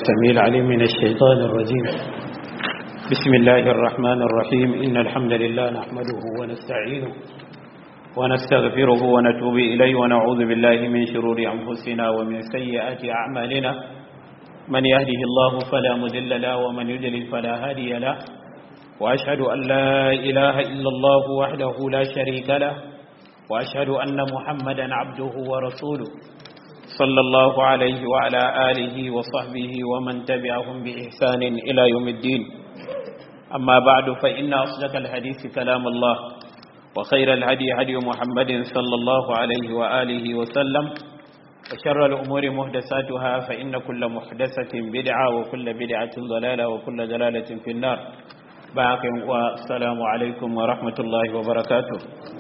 السميع العليم من الشيطان الرجيم بسم الله الرحمن الرحيم إن الحمد لله نحمده ونستعينه ونستغفره ونتوب إليه ونعوذ بالله من شرور أنفسنا ومن سيئات أعمالنا من يهده الله فلا مذل له ومن يضلل فلا هادي له وأشهد أن لا إله إلا الله وحده لا شريك له وأشهد أن محمدا عبده ورسوله صلى الله عليه وعلى آله وصحبه ومن تبعهم بإحسان إلى يوم الدين أما بعد فإن أصدق الحديث كلام الله وخير الهدي هدي محمد صلى الله عليه وآله وسلم وشر الأمور محدثاتها فإن كل محدثة بدعة وكل بدعة ضلالة وكل ضلالة في النار باقي والسلام عليكم ورحمة الله وبركاته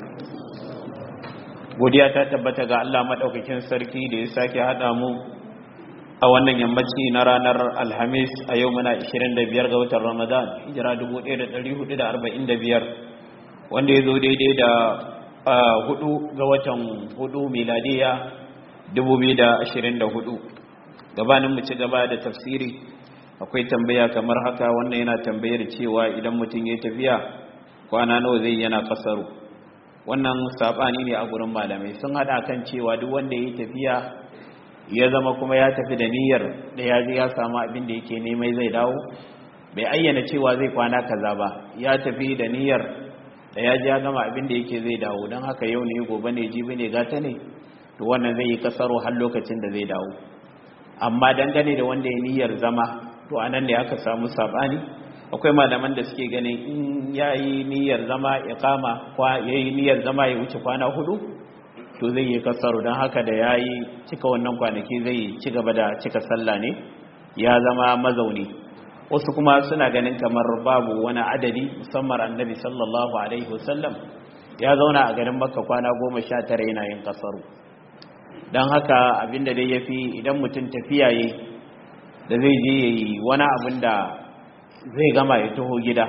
godiya ta tabbata ga Allah madaukakin sarki da ya sake hada mu a wannan yammaci na ranar Alhamis a yau muna 25 ga watan Ramadan hijira 1445 wanda ya zo daidai da hudu ga watan hudu miladiya 2024 gabanin mu ci gaba da tafsiri akwai tambaya kamar haka wannan yana tambayar cewa idan mutum ya tafiya kwana nawa zai yana kasaru wannan sabani ne a gurin malamai sun hada kan cewa duk wanda ya tafiya ya zama kuma ya tafi da niyyar da ya je ya samu abin da yake nemai zai dawo bai ayyana cewa zai kwana kaza ba ya tafi da niyyar da ya ji ya gama abin da yake zai dawo don haka yau ne gobe ne jibi ne gata ne to wannan zai yi kasaro har lokacin da zai dawo amma dangane da wanda ya niyyar zama to anan ne aka samu sabani akwai malaman da suke ganin in ya yi niyyar zama ya kama ya yi niyyar zama ya wuce kwana hudu to zai yi kasaru don haka da ya yi cika wannan kwanaki zai ci gaba da cika sallah ne ya zama mazauni wasu kuma suna ganin kamar babu wani adadi musamman annabi sallallahu alaihi wasallam ya zauna a garin makka kwana goma sha tara yana yin kasaru don haka abinda dai ya fi idan mutum tafiya yi da zai je ya yi wani abin da zai gama ya taho gida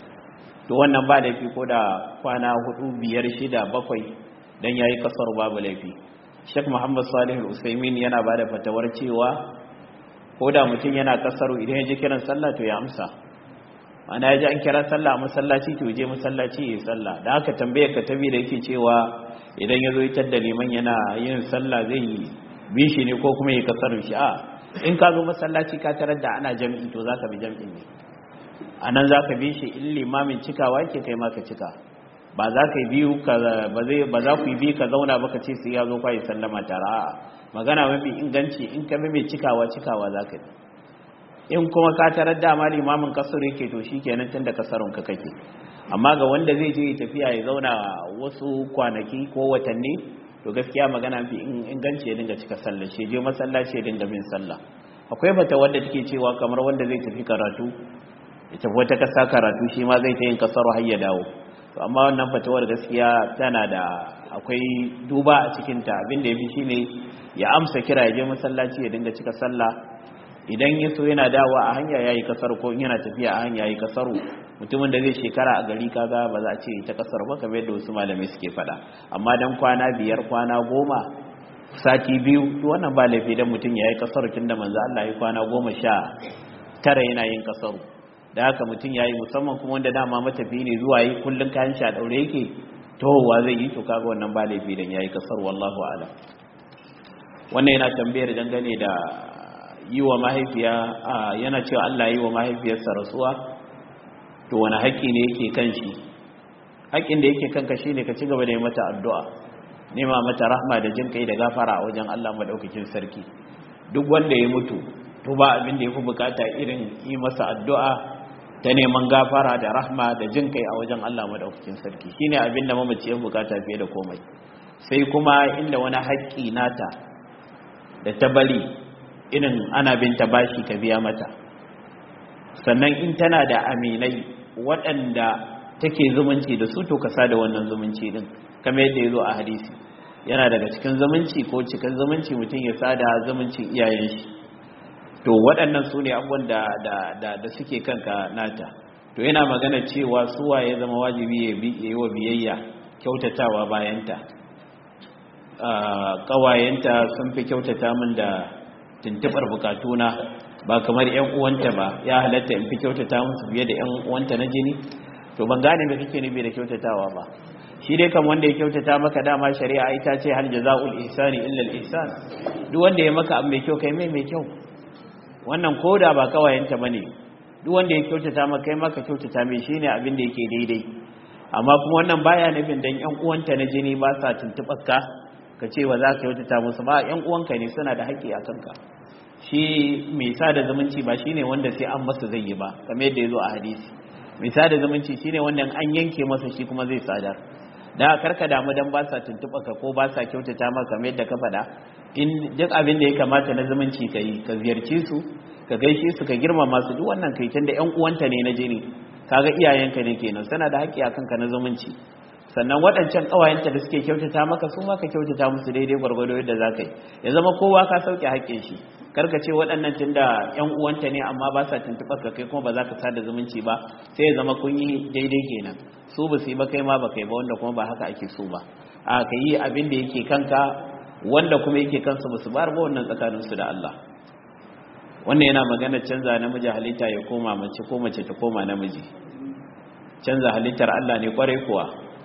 to wannan ba laifi ko da kwana hudu biyar shida bakwai don ya yi kasar babu laifi shek muhammad salihul usaimin yana ba da fatawar cewa ko da mutum yana kasaru idan ya ji kiran sallah to ya amsa ana ya ji an kira sallah a masallaci to je masallaci ya yi sallah da haka tambayar ka tabi da yake cewa idan ya zo yi da liman yana yin sallah zai yi bishi ne ko kuma ya kasaru shi a in ka zo masallaci ka tarar da ana jam'i to za ka bi jam'in ne a nan za ka bi shi in limamin cikawa yake kai maka cika ba za ka yi biyu ba za ku yi biyu ka zauna ba ka ce sai ya zo kwa yi sallama tare a magana mafi inganci in ka bi mai cikawa cikawa za ka yi in kuma ka tarar dama limamin kasar yake to shi kenan tun da kasarun ka kake amma ga wanda zai je tafiya ya zauna wasu kwanaki ko watanni to gaskiya magana mafi inganci ya dinga cika sallah shi je masallaci ya dinga bin sallah akwai bata wanda take cewa kamar wanda zai tafi karatu ya tafi wata kasa karatu shi ma zai ta yin kasar har ya dawo to amma wannan fatawar gaskiya tana da akwai duba a cikin ta abin da yafi shine ya amsa kira ya je masallaci ya dinga cika sallah idan ya so yana dawowa a hanya yayi kasar ko yana tafiya a hanya yayi kasaru mutumin da zai shekara a gari kaga ba za a ce ta kasar ba kamar yadda wasu malamai suke faɗa amma dan kwana biyar kwana goma sati biyu to wannan ba laifi dan mutum yayi kasar tunda manzo Allah ya kwana goma sha tara yana yin kasaru da haka mutum ya yi musamman kuma wanda dama matafi ne zuwa yi kullum kayan sha daure yake tohowa zai yi to kaga wannan ba laifi dan yayi kasar wallahu ala wannan yana tambayar dangane da yi wa mahaifiya yana cewa Allah yi wa mahaifiyarsa rasuwa to wani haƙƙi ne yake kan shi haƙƙin da yake kanka shine ka ci gaba da yi mata addu'a nema mata rahma da jin kai da gafara a wajen Allah madaukakin sarki duk wanda ya mutu to ba abin da yafi bukata irin yi masa addu'a ta neman gafara da rahma da jin kai a wajen Allah madaukakin sarki shine abin da mamaci ya bukata fiye da komai sai kuma inda wani haƙƙi nata da ta bari irin ana binta bashi ka biya mata sannan in tana da aminai waɗanda take zumunci da su to ka da wannan zumunci din kamar yadda ya zo a hadisi yana daga cikin zumunci ko cikin zumunci mutum ya sada zumuncin iyayen shi to waɗannan su ne abubuwan da, da, da, suke kanka nata to yana magana cewa suwa ya zama wajibi ya yi wa biyayya kyautatawa bayanta ƙawayenta sun fi kyautata min da tuntuɓar bukatuna ba kamar yan uwanta ba ya halatta in fi kyautata musu fiye da yan uwanta na jini to ban gane me kake nufi da kyautatawa ba shi dai kan wanda ya kyautata maka dama shari'a ita ce hal jazaul ihsani illa al ihsan duk wanda ya maka abu mai kyau kai mai mai kyau wannan koda ba kawayenta bane duk wanda ya kyautata maka kai maka kyautata mai shine abin da yake daidai amma kuma wannan baya nufin dan yan uwanta na jini ba sa tuntubar ka ka ce wa za ka kyautata musu ba yan uwanka ne suna da haƙƙi a kanka shi mai sada zumunci ba shine wanda sai an masa zai yi ba kamar yadda ya zo a hadisi mai sada zumunci shine wanda an yanke masa shi kuma zai sadar da karka damu dan ba sa tuntuɓa ka ko ba sa kyautata maka kamar yadda ka faɗa in duk abin da ya kamata na zumunci ka yi ka ziyarci su ka gaishe su ka girmama su duk wannan kai tunda ƴan uwanta ne na jini kaga iyayenka ne kenan suna da haƙƙi akan ka na zumunci sannan waɗancan ƙawayenta da suke kyautata maka su ma ka kyautata musu daidai gwargwado yadda za ka yi ya zama kowa ka sauke haƙƙin shi karka ce waɗannan tun da ƴan uwanta ne amma ba sa tuntuɓar ka kai kuma ba za ka sada zumunci ba sai ya zama kun yi daidai kenan su ba su yi ba kai ma ba kai ba wanda kuma ba haka ake so ba a ka yi abin da yake kanka wanda kuma yake kansu ba su bar ba wannan tsakaninsu da Allah wannan yana magana canza namiji halitta ya koma mace ko mace ta koma namiji canza halittar Allah ne kwarai kuwa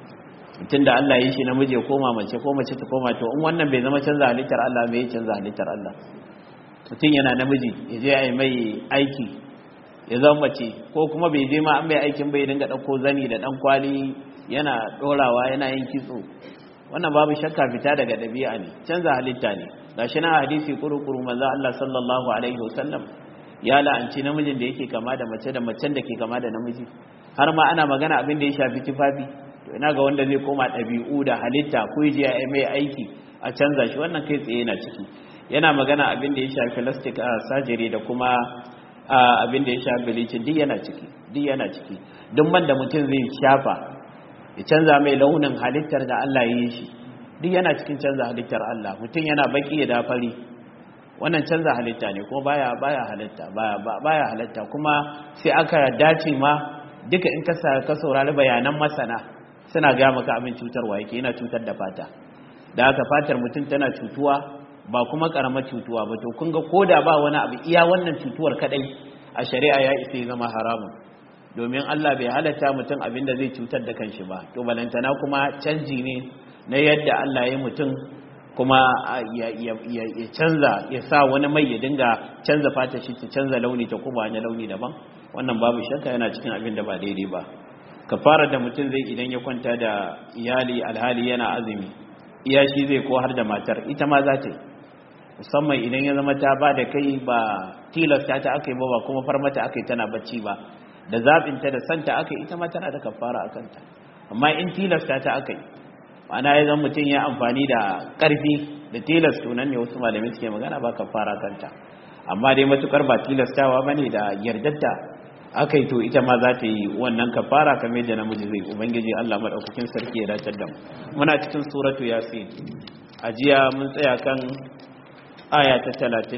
tun da Allah yi shi namiji ya koma mace ko mace ta koma to in wannan bai zama canza halittar Allah mai canza halittar Allah mutum yana namiji ya je ai mai aiki ya zama mace ko kuma bai je ma an mai aikin bai dinga ɗauko zani da ɗan kwali yana ɗorawa yana yin kitso wannan babu shakka fita daga ɗabi'a ne canza halitta ne gashi na hadisi kuru-kuru manzo Allah sallallahu alaihi wasallam ya la'anci namijin da yake kama da mace da macen da ke kama da namiji har ma ana magana abin da ya shafi tufafi to ina ga wanda zai koma ɗabi'u da halitta ko ya je ya mai aiki a canza shi wannan kai tsaye yana ciki yana magana abin da ya shafi plastic surgery da kuma abin da ya shafi bleaching duk yana ciki duk yana ciki duk man da mutum zai shafa ya canza mai launin halittar da Allah ya yi shi duk yana cikin canza halittar Allah mutum yana baki ya dafari wannan canza halitta ne kuma baya baya halitta baya baya halitta kuma sai aka dace ma duka in ka ka saurari bayanan masana suna ga maka abin cutarwa yake yana cutar da fata da haka fatar mutum tana cutuwa ba kuma karamar cutuwa ba to kun ga koda ba wani abu iya wannan cutuwar kadai a shari'a ya isa ya zama haramun domin Allah bai halatta mutum abin da zai cutar da kanshi ba to balantana kuma canji ne na yadda Allah ya mutum kuma ya canza ya sa wani mai ya dinga canza fata shi ta canza launi ta kuma wani launi daban wannan babu shakka yana cikin abin da ba daidai ba kafara da mutum zai idan ya kwanta da iyali alhali yana azumi iya shi zai ko har da matar ita ma za ta yi musamman idan ya zama ta ba da kai ba tilasta ta aka yi ba ba kuma farmata aka yi tana bacci ba da zaɓinta da santa aka yi ita ma tana da kafara a kanta amma in tilasta ta aka yi ma'ana ya zama mutum ya amfani da ƙarfi da tilas tunan ne wasu malamai suke magana ba kafara kanta amma dai matukar ba tilastawa ba ne da yardatta aka yi to ita ma za ta yi wannan kafara kamar yadda namiji zai ubangiji Allah madaukakin sarki ya dace da mu muna cikin suratu yasin a jiya mun tsaya kan aya ta 32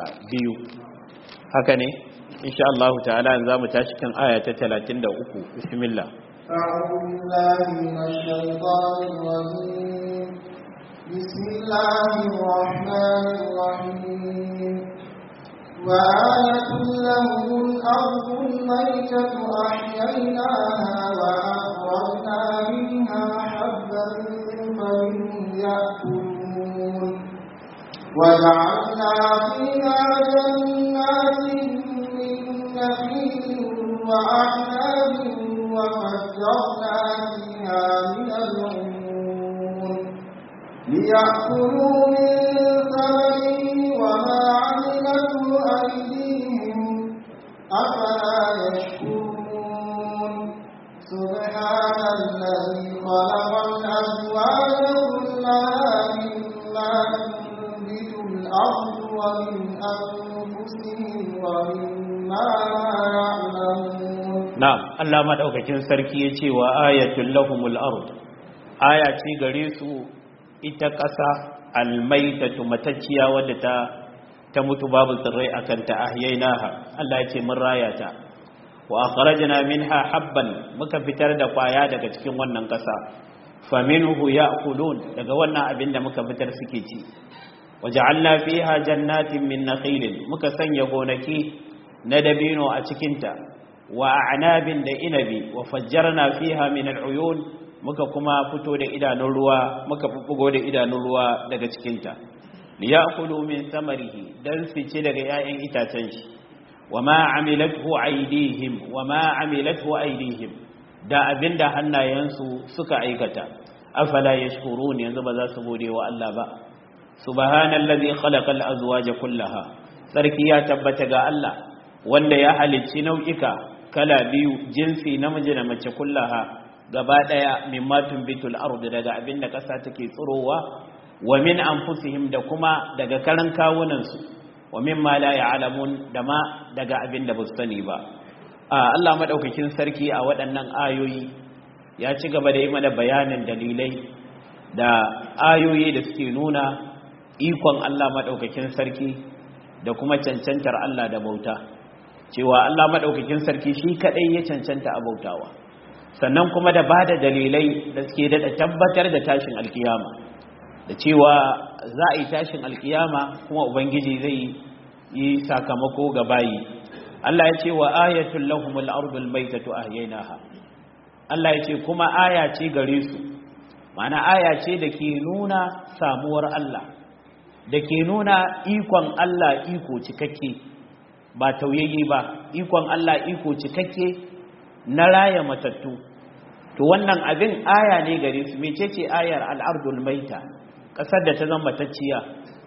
haka ne insha Allah ta'ala yanzu zamu tashi kan aya ta 33 bismillah أعوذ بالله من الشيطان الرجيم بسم الله الرحمن الرحيم وآية لهم الأرض الميتة أحييناها وأخرجنا منها حبا فمنه يأكلون وجعلنا فيها جنات من نخيل وأعناب وفجرنا فيها من العيون ليأكلوا من ثمره وما عملته أيديهم أفلا يشكرون سبحان الذي خلق الأزواج كلها مما تنبت الأرض ومن أنفسهم ومما لا يعلمون na'am Allah madaukakin sarki yace wa ayatul lahumul ard aya ce gare su ita ƙasa almaitatu matacciya wadda ta ta mutu babu tsirrai akan ta ahyainaha Allah yace mun raya ta wa akhrajna minha habban muka fitar da kwaya daga cikin wannan ƙasa faminhu ya'kulun daga wannan abin da muka fitar suke ci waja'alna fiha jannatin min nakhilin muka sanya gonaki na dabino a cikinta wa a'nabin da inabi wa fajjarna fiha min al'uyun muka kuma fito da idanun ruwa muka bubbugo da idanun ruwa daga cikinta liya'kulu min samarihi dan su ci daga 'ya'yan itacen shi wama amilathu aydihim wama amilathu aydihim da abinda hannayensu suka aikata afala yashkurun yanzu ba za su gode wa Allah ba subhanallazi khalaqal azwaja kullaha sarki ya tabbata ga Allah wanda ya halicci nau'ika kala biyu jinsi namiji da mace kullaha gaba daya mimma tumbitul ardu daga abinda kasa take tsirowa wa min anfusihim da kuma daga karan kawunan su wa mimma la ya'lamun da ma daga abinda ba su sani ba Allah madaukakin sarki a waɗannan ayoyi ya ci gaba da yi mana bayanin dalilai da ayoyi da suke nuna ikon Allah madaukakin sarki da kuma cancantar Allah da bauta cewa Allah madaukakin sarki shi kadai ya cancanta a bautawa sannan kuma da ba da dalilai da suke da tabbatar da tashin alkiyama da cewa za a yi tashin alkiyama kuma ubangiji zai yi sakamako ga bayi Allah ya ce wa ayatul lahumul ardul maitatu ahyaynaha Allah ya ce kuma aya ce gare su ma'ana aya ce da ke nuna samuwar Allah da ke nuna ikon Allah iko cikakke ba tauyayye ba ikon Allah iko cikakke na raya matattu to wannan abin aya ne gare su mecece ayar al'ardul maita ƙasar da ta zama matacciya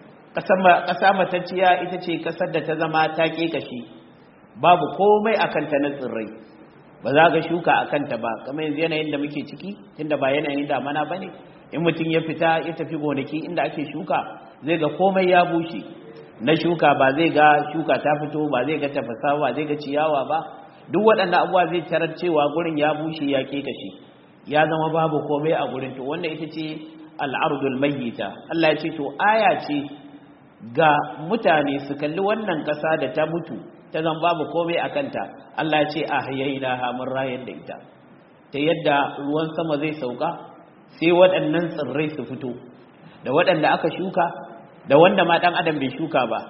ƙasa matacciya ita ce ƙasar da ta zama ta kashi babu komai a kanta na tsirrai ba za ga shuka a kanta ba kamar yanzu yanayin da muke ciki tunda ba yanayin damana ba ne in mutum ya fita ya tafi gonaki inda ake shuka zai ga komai ya bushe na shuka ba zai ga shuka ta fito ba zai ga tafasa ba zai ga ciyawa ba duk waɗanda abuwa zai tarar cewa gurin ya bushe ya kashi ya zama babu komai a gurin to wanda ita ce al'ardul mayyita Allah ya ce to aya ce ga mutane su kalli wannan ƙasa da ta mutu ta zan babu komai a kanta Allah ce a hayaina hamun rayar da ita ta yadda ruwan sama zai sauka sai waɗannan tsirrai su fito da waɗanda aka shuka da wanda ma ɗan adam bai shuka ba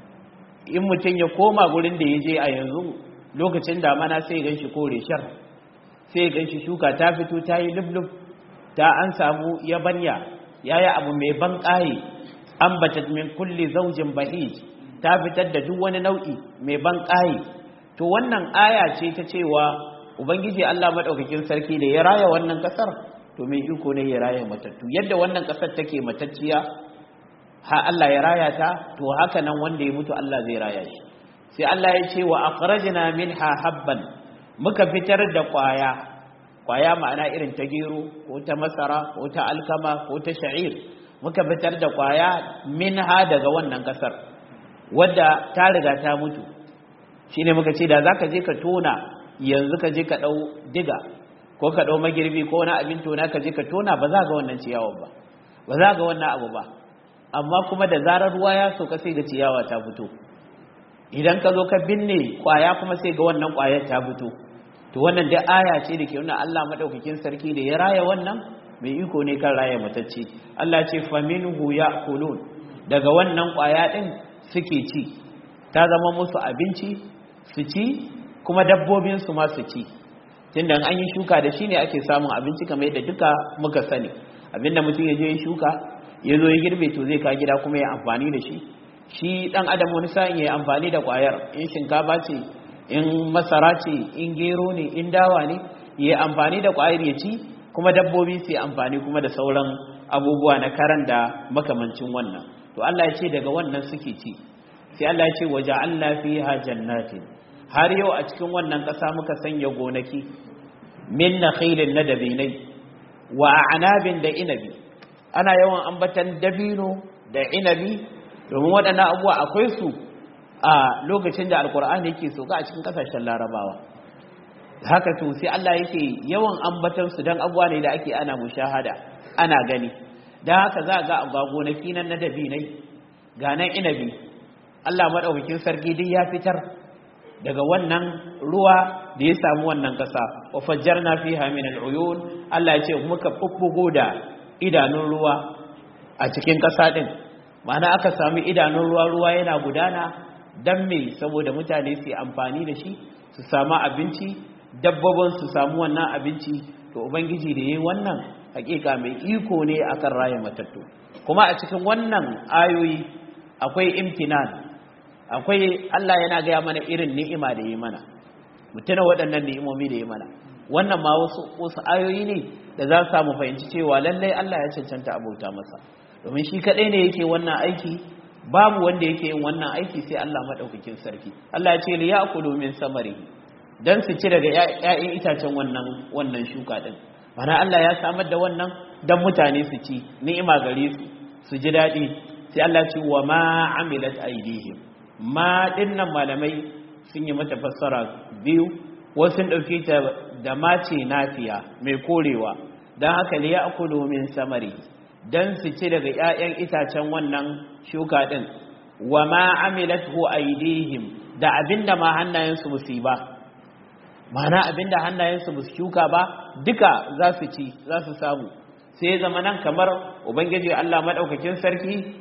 in mutum ya koma gurin da ya je a yanzu lokacin damana sai gan shi kore shar sai gan shi shuka ta fito ta yi lublub ta an samu yabanya ya yi abu mai ban ƙaye an min kulli zaujin bahij ta fitar da duk wani nau'i mai ban ƙaye to wannan aya ce ta cewa ubangiji Allah madaukakin sarki da ya raya wannan kasar to mai iko ne ya raya matattu yadda wannan kasar take matacciya ha Allah ya raya ta to haka nan wanda ya mutu Allah zai raya shi sai Allah ya ce wa akhrajna minha habban muka fitar da kwaya kwaya ma'ana irin ta gero ko ta masara ko ta alkama ko ta sha'ir muka fitar da kwaya minha daga wannan kasar wadda ta riga ta mutu shine muka ce da zaka je ka tona yanzu ka je ka dau diga ko ka dau magirbi ko wani abin tona ka je ka tona ba za ga wannan ciyawar ba ba za ga wannan abu ba amma kuma da zarar ruwa ya sauka sai ga ciyawa ta fito idan ka zo ka binne kwaya kuma sai ga wannan kwayar ta fito to wannan dai aya ce da ke nuna Allah madaukakin sarki da ya raya wannan mai iko ne kan raya matacce Allah ce faminhu ya'kulun daga wannan kwaya din suke ci ta zama musu abinci su ci kuma dabbobin su ma su ci tunda an yi shuka da shi ne ake samun abinci kamar yadda duka muka sani abinda mutum ya je ya shuka ya zo ya girbe to zai ka gida kuma ya amfani da shi shi dan adam wani sa'in ya amfani da kwayar in shinkafa ce in masara ce in gero ne in dawa ne ya amfani da kwayar ya ci kuma dabbobi su amfani kuma da sauran abubuwa na karan da makamancin wannan to Allah ya ce daga wannan suke ci sai Allah ya ce waja'alna fiha jannatin har yau a cikin wannan ƙasa muka sanya gonaki min nakhilin na dabinai wa a'nabin da inabi ana yawan ambatan dabino da inabi domin waɗannan abubuwa akwai su a lokacin da alkur'ani yake soka a cikin ƙasashen larabawa haka to sai Allah yake yawan ambatan su dan abubuwa ne da ake ana mushahada ana gani dan haka za ga ga gonaki nan na dabinai ga nan inabi Allah madaukakin sarki duk ya fitar daga wannan ruwa da ya samu wannan ƙasa wa fajjarna fiha min al'uyun Allah ya ce muka bubbugo da idanun ruwa a cikin ƙasa din ma'ana aka sami idanun ruwa ruwa yana gudana dan me saboda mutane su yi amfani da shi su samu abinci dabbobin su samu wannan abinci to ubangiji da yayi wannan hakika mai iko ne akan raya matattu kuma a cikin wannan ayoyi akwai imtinan akwai Allah yana gaya mana irin ni'ima da yi mana mutuna waɗannan ni'imomi da yi mana wannan ma wasu wasu ayoyi ne da za su samu fahimci cewa lallai Allah ya cancanta abauta masa domin shi kaɗai ne yake wannan aiki babu wanda yake yin wannan aiki sai Allah madaukakin sarki Allah ya ce li ya'kulu min samarihi dan su ci daga ƴaƴan itacen wannan wannan shuka din mana Allah ya samar da wannan dan mutane su ci ni'ima gare su su ji daɗi sai Allah ce wa ma amilat aidihim ma dinnan malamai sun yi mata fassara biyu wasu sun ɗauke ta da mace nafiya mai korewa don haka liya akulu min samari don su ci daga 'ya'yan itacen wannan shuka ɗin wa ma amilat hu aidihim da abinda ma hannayensu ba su yi ba mana abinda hannayensu ba su shuka ba duka za su ci za su samu sai zama nan kamar ubangiji Allah maɗaukakin sarki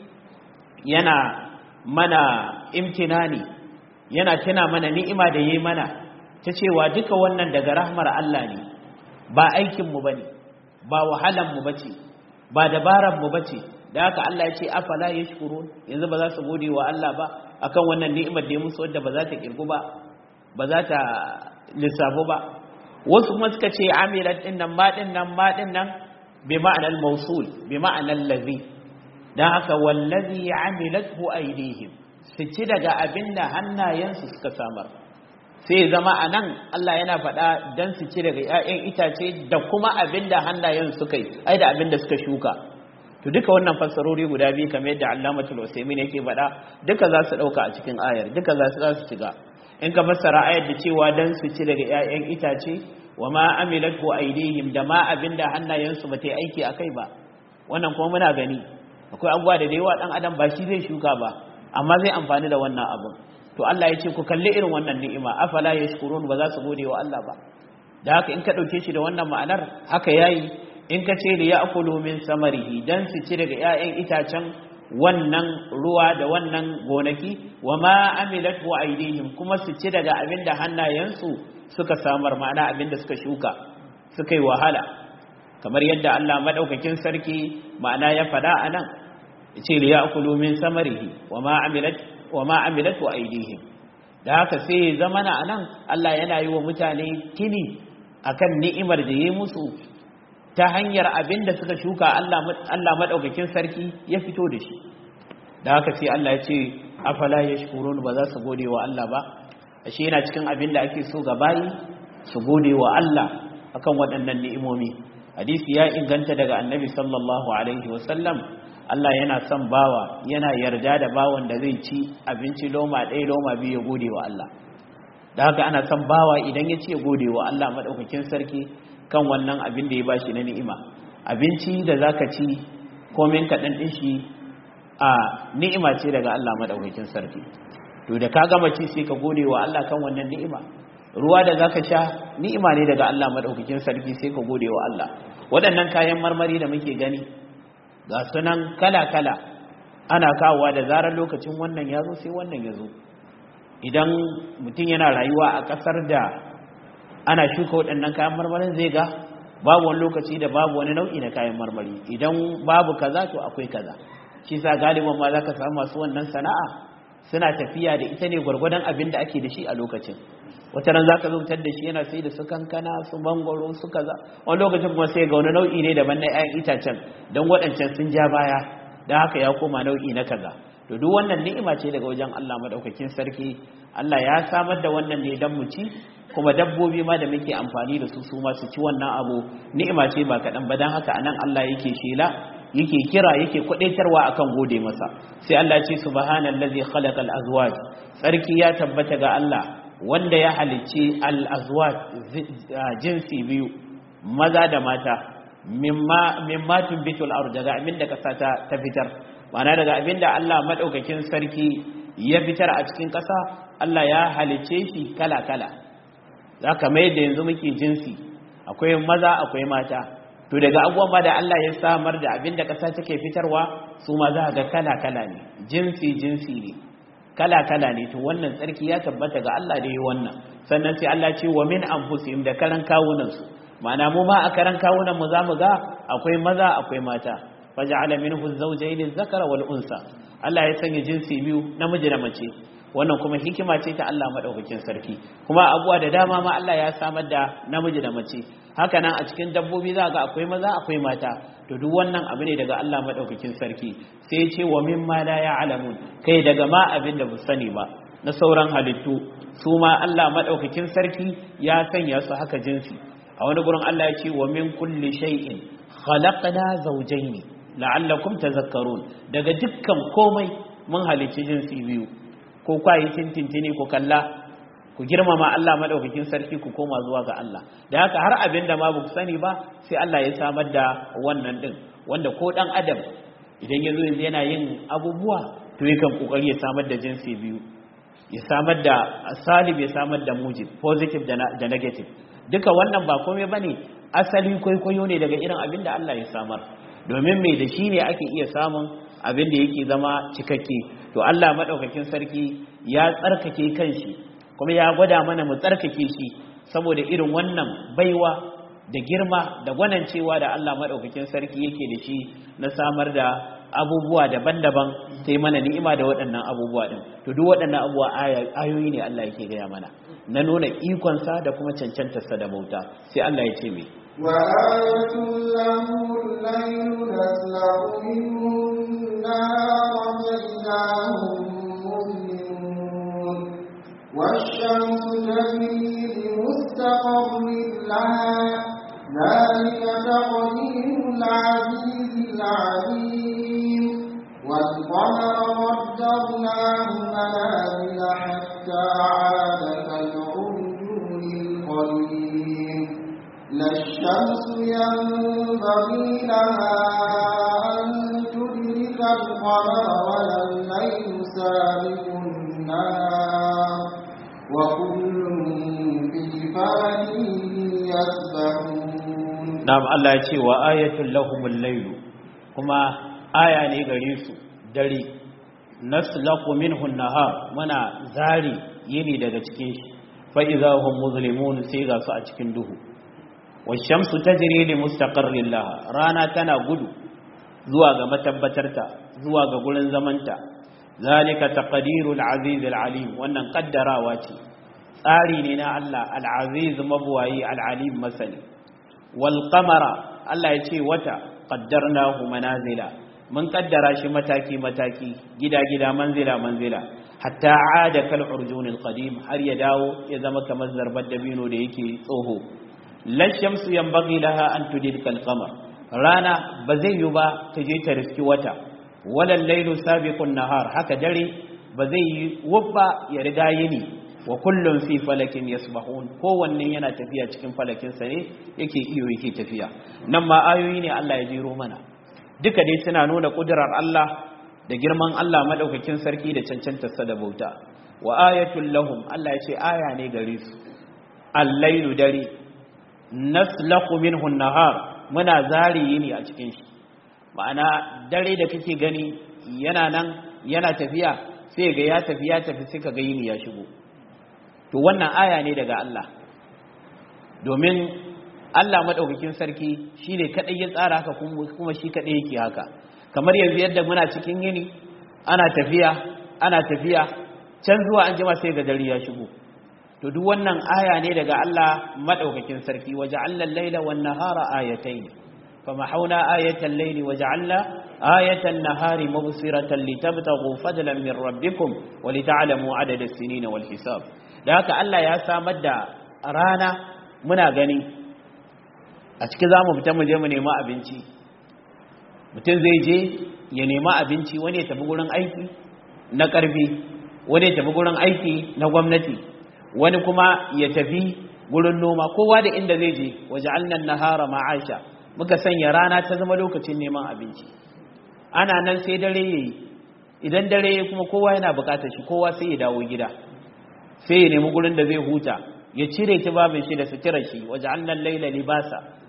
yana mana imtinani yana tuna mana ni'ima da yi mana ta cewa duka wannan daga rahmar Allah ne ba aikinmu ba ne ba wahalanmu ba ce ba dabararmu ba ce da haka Allah ya ce afala ya shukuru yanzu ba za su gode wa Allah ba akan wannan ni'imar da ya musu wadda ba za ta kirgu ba ba za ta lissafu ba wasu kuma suka ce amilat din nan ma din nan ma din nan bi ma'anar mausul bi ma'anar lazi dan haka wallazi amilathu aydihim su ci daga abinda hannayensu suka samar sai zama a nan Allah yana faɗa don su ci daga 'ya'yan itace da kuma abin da hannayen suka yi ai da abin da suka shuka to duka wannan fassarori guda biyu kamar yadda Allamatul Usaimin yake faɗa duka za su ɗauka a cikin ayar duka za su za su shiga in ka fassara ayar da cewa don su ci daga 'ya'yan itace wa ma amilatu aydihim da ma abin da hannayen su bata yi aiki akai ba wannan kuma muna gani akwai abubuwa da da yawa dan adam ba shi zai shuka ba amma zai amfani da wannan abin to Allah ya ce ku kalli irin wannan ni'ima afala yashkurun ba za su gode wa Allah ba da haka in ka dauke shi da wannan ma'anar haka yayi in ka ce li ya'kulu min samarihi dan su ci daga 'ya'yan itacen wannan ruwa da wannan gonaki wa ma amilat wa aidihim kuma su ci daga abinda hannayensu suka samar ma'ana abinda suka shuka suka yi wahala kamar yadda Allah madaukakin sarki ma'ana ya fada anan yace li ya'kulu min samarihi wa ma amilat wa ma amilatu aidihim da haka sai zamana anan Allah yana yi wa mutane kini akan ni'imar da yayi musu ta hanyar abinda suka shuka Allah Allah madaukakin sarki ya fito da shi da haka sai Allah ya ce afala yashkurun ba za su gode wa Allah ba ashe yana cikin abinda ake so ga bayi su gode wa Allah akan waɗannan ni'imomi hadisi ya inganta daga annabi sallallahu alaihi wasallam Allah yana son bawa yana yarda da bawan da zai ci abinci loma ɗaya loma biyu ya gode wa Allah da haka ana son bawa idan ya ce gode wa Allah maɗaukakin sarki kan wannan abin da ya bashi na ni'ima abinci da zaka ci komin kaɗan ɗin shi a ni'ima ce daga Allah maɗaukakin sarki to da ka gama ci sai ka gode wa Allah kan wannan ni'ima ruwa da zaka sha ni'ima ne daga Allah maɗaukakin sarki sai ka gode wa Allah waɗannan kayan marmari da muke gani ga sunan kala-kala ana kawowa da zarar lokacin wannan ya zo sai wannan ya zo idan mutum yana rayuwa a ƙasar da ana shuka waɗannan kayan marmarin zai ga babu wani lokaci da babu wani nau'i na kayan marmari idan babu kaza to akwai kaza shi sa galiban ma za ka samu masu wannan sana'a suna tafiya da ita ne gwargwadon abin da ake da shi a lokacin wata ran za ka zautar da shi yana sai da su kankana su mangoro su kaza wani lokacin kuma sai ga wani nau'i ne daban na 'ya'yan itacen don waɗancan sun ja baya don haka ya koma nau'i na kaza to duk wannan ni'ima ce daga wajen Allah madaukakin sarki Allah ya samar da wannan ne dan mu ci kuma dabbobi ma da muke amfani da su su ma su ci wannan abu ni'ima ce ba kaɗan ba don haka anan Allah yake shela yake kira yake kwadaitarwa akan gode masa sai Allah ya ce subhanallazi khalaqal azwaj sarki ya tabbata ga Allah wanda ya halicci al-azwaj jinsi biyu maza da mata mimma mimma tumbitul ard daga abinda kasa ta ta fitar ma'ana daga abinda Allah madaukakin sarki ya fitar a cikin kasa Allah ya halicce shi kala kala zaka mai da yanzu muke jinsi akwai maza akwai mata to daga abubuwan ma da Allah ya samar da abin da ƙasa take fitarwa su ma za ga kala-kala ne jinsi-jinsi ne kala-kala ne to wannan tsarki ya tabbata ga Allah da yi wannan sannan sai Allah ce wa min anfusihim da karan kawunansu ma'ana mu ma a karan kawunan mu zamu ga akwai maza akwai mata faj'ala minhu zawjayn adh-dhakara wal unsa Allah ya sanya jinsi biyu namiji da mace wannan kuma hikima ce ta Allah madaukakin sarki kuma abuwa da dama ma Allah ya samar da namiji da mace haka nan a cikin dabbobi za ga akwai maza akwai mata to duk wannan abu ne daga Allah madaukakin sarki sai ya ce wa mimma la ya'lamun kai daga ma abin da bu sani ba na sauran halittu su ma Allah madaukakin sarki ya sanya su haka jinsi a wani gurin Allah ya ce wa min kulli shay'in khalaqna zawjayn la'allakum tazakkarun daga dukkan komai mun halicci jinsi biyu ko kwayi tintintini ku kalla ku girmama Allah madaukakin sarki ku koma zuwa ga Allah da haka har abin da ma ba ku sani ba sai Allah ya samar da wannan din wanda ko dan adam idan ya zo yanzu yana yin abubuwa to yakan kokari ya samar da jinsi biyu ya samar da salib ya samar da mujib positive da negative duka wannan ba komai bane asali kwaikwayo ne daga irin abin da Allah ya samar domin mai da shi ne ake iya samun abin da yake zama cikakke to Allah madaukakin sarki ya tsarkake kanshi kuma ya gwada mana mu tsarkake shi saboda irin wannan baiwa da girma da gwanancewa da Allah madaukakin sarki yake da shi na samar da abubuwa daban-daban sai mana ni'ima da waɗannan abubuwa din to duk waɗannan abubuwa ayoyi ne Allah yake gaya mana na nuna ikonsa da kuma cancantarsa da bauta sai Allah ya ce mai وآية له الليل نسلع منه النهار فإذا هم مظلمون والشمس تجري لمستقر لها ذلك تقدير العزيز العليم والقمر قدرناه منازل حتى عاد كالعرجون القديم لا الشمس ينبغي لها أن تدرك القمر ولا الليل سابق النهار وكل في فلك يسبحون na'am Allah ya ce wa ayatul lahumul layl kuma aya ne gare su dare naslaqu minhu an-nahar muna zari yini daga cikin shi fa idza hum muzlimun sai ga su a cikin duhu washamsu tajri li mustaqarrin laha rana tana gudu zuwa ga matabbatarta zuwa ga gurin zamanta zalika taqdirul aziz alim wannan kaddarawa ce tsari ne na Allah al-aziz mabwayi al-alim masali wal qamara Allah ya ce wata qaddarnahu manazila mun kaddara shi mataki mataki gida gida manzila manzila hatta aada kal urjunil qadim har ya dawo ya zama kamar zarbar dabino da yake tsoho lashamsu yanbaghi laha an tudrika al-qamar rana ba zai yi ba ta je ta riski wata wala al-lailu sabiqun nahar haka dare ba zai yi wubba ya riga yini wa kullun fi falakin yasbahun kowanne yana tafiya cikin falakin sa ne yake iyo yake tafiya nan ma ayoyi ne Allah ya jiro mana duka dai suna nuna kudurar Allah da girman Allah madaukakin sarki da cancantar sa da bauta wa ayatul lahum Allah ya ce aya ne gare su al-lailu dare naslaqu minhu an-nahar muna zari yini a cikin shi ma'ana dare da kake gani yana nan yana tafiya sai ga ya tafi ya tafi sai kaga yini ya shigo to wannan aya ne daga Allah domin Allah madaukakin sarki shine kadai ya tsara haka kuma shi kadai yake haka kamar yanzu yadda muna cikin yini ana tafiya ana tafiya can zuwa an jima sai ga dare ya shigo to duk wannan aya ne daga Allah madaukakin sarki waja'alna al-laila wan-nahara ayatayn famahawna ayatal layli waja'alna ayatan nahari mubsiratan litabtaghu fadlan min rabbikum wa lita'lamu adada as-sinina wal hisab da haka Allah ya samar da rana muna gani a cikin zamu fita mu je mu nema abinci mutum zai je ya nema abinci wani ya tafi gurin aiki na karfi wani ya tafi gurin aiki na gwamnati wani kuma ya tafi gurin noma kowa da inda zai je waje alnan nahara ma'aisha muka sanya rana ta zama lokacin neman abinci ana nan sai dare yayi idan dare yayi kuma kowa yana bukatar shi kowa sai ya dawo gida sai ya nemi gurin da zai huta ya cire tibabin shi da suturar shi waje alnan laila libasa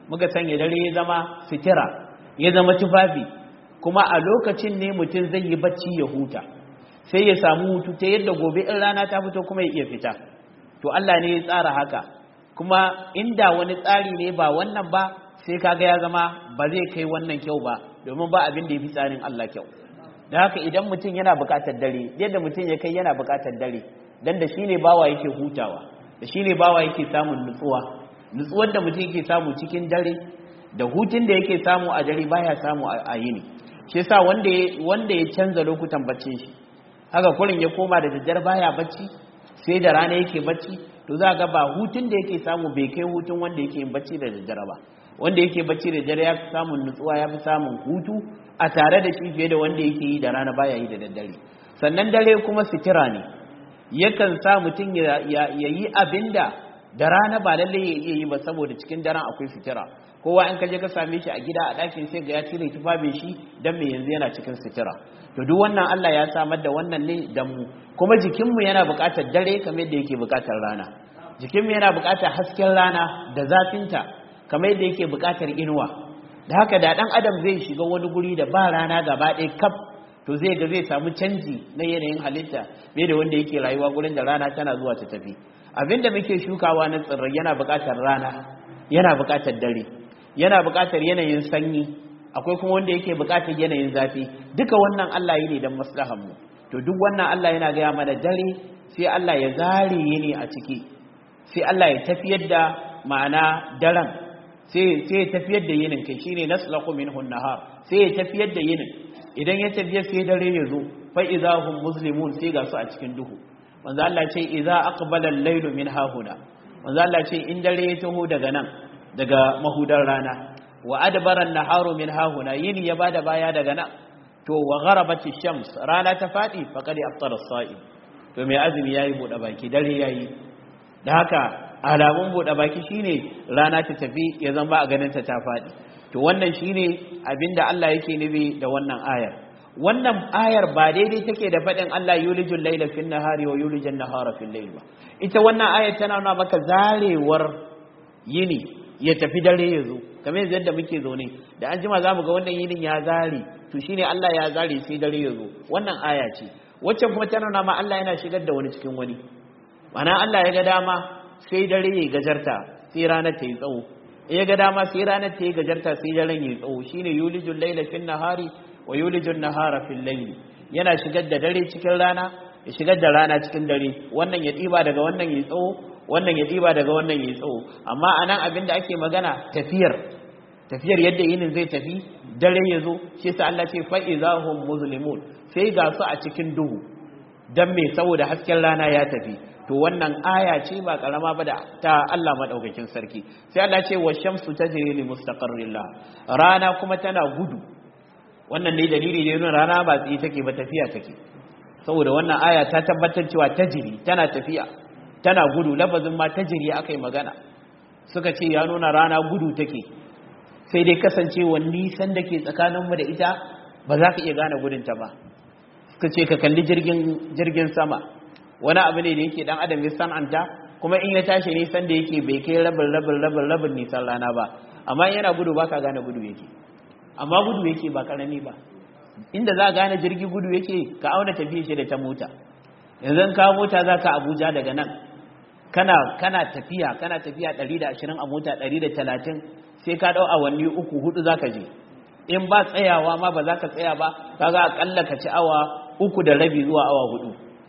muka sanya dare ya zama sitira ya zama tufafi kuma a lokacin ne mutum zai yi bacci ya huta sai ya samu hutu ta yadda gobe in rana ta fito kuma ya iya fita to Allah ne ya tsara haka kuma inda wani tsari ne ba wannan ba sai kaga ya zama ba zai kai wannan kyau ba domin ba abin da ya fi tsarin Allah kyau da haka idan mutum yana buƙatar dare yadda mutum ya kai yana buƙatar dare dan da shine bawa yake hutawa da shine bawa yake samun nutsuwa nutsuwar da mutum yake samu cikin dare da hutun da yake samu a dare baya samu a yini shi yasa wanda wanda ya canza lokutan baccin shi haka kurin ya koma da daddare baya bacci sai da rana yake bacci to za ga ba hutun da yake samu bai kai hutun wanda yake yin bacci da daddare ba wanda yake bacci da daddare ya fi samun nutsuwa ya fi samun hutu a tare da shi fiye da wanda yake yi da rana baya yi da daddare sannan dare kuma sitira ne yakan sa mutum ya yi abinda da rana ba lalle ya iya yi ba saboda cikin daren akwai sitira kowa in ka je ka same shi a gida a ɗakin sai ga ya cire tufafin shi dan me yanzu yana cikin sitira to duk wannan Allah ya samar da wannan ne dan mu kuma jikinmu yana buƙatar dare kamar yadda yake buƙatar rana jikinmu yana buƙatar hasken rana da zafinta kamar yadda yake buƙatar inuwa da haka da ɗan adam zai shiga wani guri da ba rana gaba ɗaya kaf to zai ga zai samu canji na yanayin halitta bai da wanda yake rayuwa gurin da rana tana zuwa ta tafi abinda muke shukawa na tsirrai yana buƙatar rana yana buƙatar dare yana buƙatar yanayin sanyi akwai kuma wanda yake buƙatar yanayin zafi duka wannan Allah yi ne don maslahar mu to duk wannan Allah yana gaya mana dare sai Allah ya zare yini a ciki sai Allah ya tafiyar da ma'ana daren sai sai ya tafiyar da yinin kai shine naslaqu minhu nahar sai ya tafiyar da yinin idan ya tafiya sai dare ya zo fa idahum muslimun sai ga su a cikin duhu manzo Allah ce idza aqbala al-laylu min hahuna manzo Allah ce in dare ya taho daga nan daga mahudar rana wa adbara an-naharu min hahuna yini ya bada baya daga nan to wa gharabat shams rana ta fadi faqad aftara as-sa'im to mai azumi yayi bude baki dare yayi da haka alamun bude baki shine rana ta tafi ya zama a ganin ta ta fadi to wannan shine abinda Allah yake nufi da wannan ayar wannan ayar ba daidai take da faɗin Allah yulijul laila fil nahari wa yulijul nahara fil layl ba ita wannan ayar tana nuna maka zarewar yini ya tafi dare ya zo kamar yadda muke zaune da an jima zamu ga wannan yinin ya zare to shine Allah ya zare sai dare ya zo wannan aya ce wacce kuma tana nuna ma Allah yana shigar da wani cikin wani ma'ana Allah ya ga dama sai dare ya gajarta sai ranar ta yi tsawo ya ga dama sai ranar ta yi gajarta sai daren ya yi tsawo shine yulijul laila fil nahari wa yulijun nahara fil layl yana shigar da dare cikin rana ya shigar da rana cikin dare wannan ya diba daga wannan ya tsawo wannan ya diba daga wannan ya tsawo amma anan abin da ake magana tafiyar tafiyar yadda yinin zai tafi dare ya zo shi yasa Allah ce fa izahum muslimun sai ga su a cikin duhu dan me saboda hasken rana ya tafi to wannan aya ce ba karama ba da ta Allah madaukakin sarki sai Allah ce wa shamsu tajri li mustaqarrillah rana kuma tana gudu wannan ne dalili ne nuna rana ba tsaye take ba tafiya take saboda wannan aya ta tabbatar cewa tajiri tana tafiya tana gudu lafazin ma tajiri akai magana suka ce ya nuna rana gudu take sai dai kasancewa nisan da ke tsakaninmu da ita ba za ka iya gane gudunta ba suka ce ka kalli jirgin sama wani abu ne da yake dan adam ya san'anta kuma in ya tashi nisan da yake bai kai rabin rabin rabin rabin nisan rana ba amma yana gudu ba ka gane gudu yake amma gudu yake ba karami ba inda za a gane jirgi gudu yake ka auna tafiye shi da ta mota yanzu ka mota za ka abuja daga nan kana kana tafiya kana tafiya 120 a mota 130 sai ka dau awanni uku hudu za ka je in ba tsayawa ma ba za ka tsaya ba kaga akalla ka ci awa uku da rabi zuwa awa hudu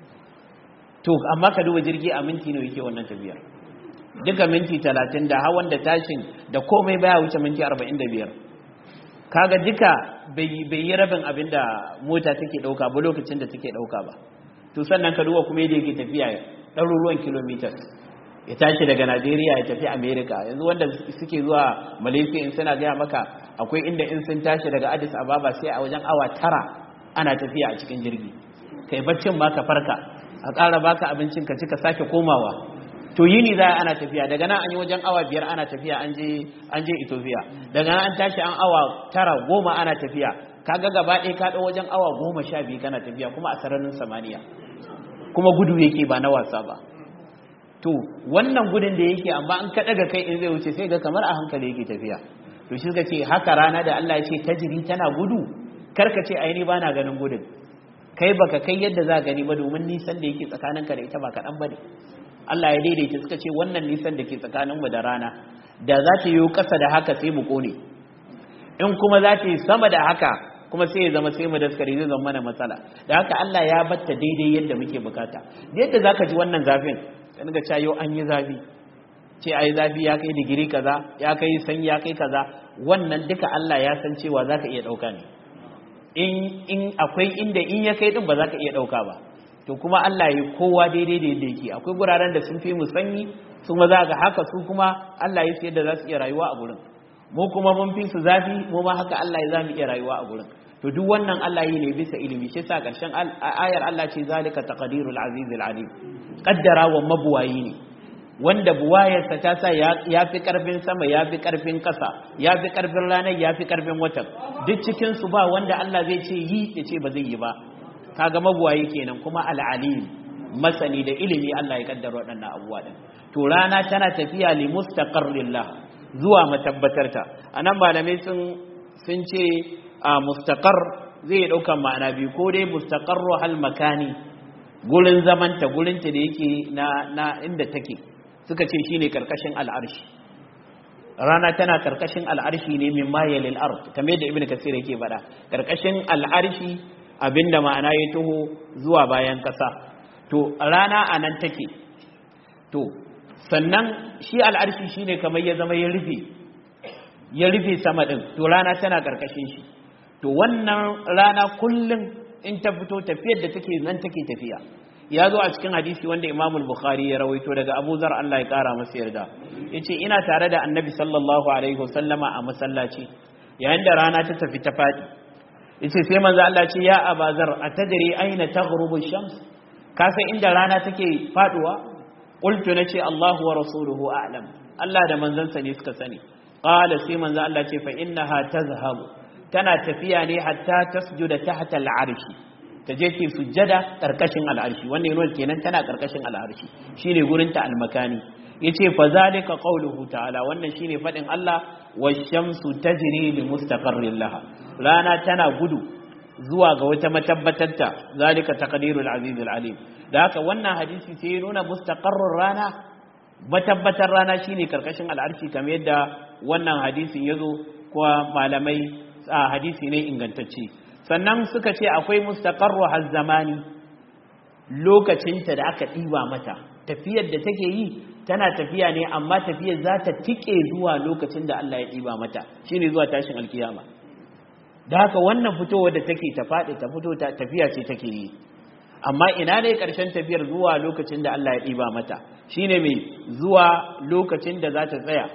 to amma ka duba jirgi a minti nawa yake wannan tafiyar duka minti 30 da hawan da tashin da komai baya wuce minti 45 kaga duka bai yi rabin abin da mota take ɗauka ba lokacin da take ɗauka ba to sannan ka duba kuma yadda yake tafiya ɗaruruwan kilometers ya tashi daga najeriya ya tafi america yanzu wanda suke zuwa malaysia in suna gaya maka akwai inda in sun tashi daga addis ababa sai a wajen awa tara ana tafiya a cikin jirgi kai baccin ma ka farka a ƙara baka abincin ka ci ka sake komawa to yini za ana tafiya daga nan an yi wajen awa biyar ana tafiya an je an je Ethiopia daga nan an tashi an awa tara goma ana tafiya kaga gaba ɗaya ka ɗau wajen awa goma sha biyu kana tafiya kuma a sararin samaniya kuma gudu yake ba na wasa ba to wannan gudun da yake amma an ka daga kai in zai wuce sai ga kamar a hankali yake tafiya to shi suka ce haka rana da Allah ya ce tajiri tana gudu karka ce ai ni bana ganin gudun kai baka kai yadda za gani ba domin nisan da yake tsakaninka da ita ba kaɗan ba ne Allah ya daidaita suka ce wannan nisan da ke tsakaninmu da rana da za ta yi ƙasa da haka sai mu ƙone in kuma za ta yi sama da haka kuma sai ya zama sai mu daskare zai zama mana matsala da haka Allah ya batta daidai yadda muke bukata yadda za ka ji wannan zafin kan ga cayo an yi zafi ce ai zafi ya kai digiri kaza ya kai sanyi ya kai kaza wannan duka Allah ya san cewa za ka iya ɗauka ne in akwai inda in ya kai din ba za ka iya ɗauka ba to kuma Allah ya kowa daidai da yadda yake akwai guraren da sun fi mu sanyi su ma za ga haka su kuma Allah ya sayar da za su iya rayuwa a gurin mu kuma mun fi su zafi mu ma haka Allah ya za mu iya rayuwa a gurin to duk wannan Allah yi ne bisa ilimi shi sa karshen ayar Allah ce zalika taqdirul azizil alim kaddara wa mabuwayi ne wanda buwayarsa ta sa ya fi karfin sama ya fi karfin kasa ya fi karfin ranar ya fi karfin watan duk cikinsu ba wanda Allah zai ce yi ya ce ba zai yi ba kaga mabuwayi kenan kuma al'alim masani da ilimi Allah ya kaddara waɗannan abubuwa din to rana tana tafiya li mustaqarrillah zuwa matabbatarta anan malamai sun sun ce a mustaqar zai dauka ma'ana biyu ko dai mustaqarru hal makani gurin zamanta gurinta da yake na na inda take suka ce shine karkashin al'arshi rana tana karkashin al'arshi ne min mayalil ard kamar yadda ibnu kasir yake faɗa karkashin al'arshi abinda ma'ana ya taho zuwa bayan kasa to rana anan take to sannan shi al'arshi shine kamar ya zama ya rufe ya rufe sama din to rana tana karkashin shi to wannan rana kullum in ta fito tafiyar da take nan take tafiya ya zo a cikin hadisi wanda Imam Bukhari ya rawaito daga Abu Zar Allah ya kara masa yarda yace ina tare da Annabi sallallahu alaihi wasallama a masallaci yayin da rana ta tafi ta fadi yace sai manzo Allah ce ya Abazar atadri aina taghrubu shams ka san inda rana take faduwa qultu nace Allahu wa rasuluhu a'lam Allah da manzansa ne suka sani qala sai manzo Allah ce fa innaha tazhabu tana tafiya ne hatta tasjuda tahta al'arshi ta je ke sujjada karkashin al'arshi wannan yana kenan tana karkashin al'arshi shine gurin ta almakani yace fa zalika qawluhu ta'ala wannan shine fadin Allah wash-shamsu tajri li mustaqarrin laha rana tana gudu zuwa ga wata matabbatarta zalika taqdirul aziz alim da haka wannan hadisi sai ya nuna mustaqarrur rana matabbatar rana shine karkashin al'arshi kamar yadda wannan hadisin yazo kuwa malamai a hadisi ne ingantacce sannan suka ce akwai mustaqarru zamani lokacinta da aka ɗiba mata tafiyar da take yi tana tafiya ne amma tafiyar za ta tike zuwa lokacin da Allah ya ɗiba mata shine zuwa tashin alkiyama da haka wannan fitowar da take ta faɗi ta fito tafiya ce take yi amma ina ne ƙarshen tafiyar zuwa lokacin da Allah ya ɗiba mata shine mai zuwa lokacin da za ta tsaya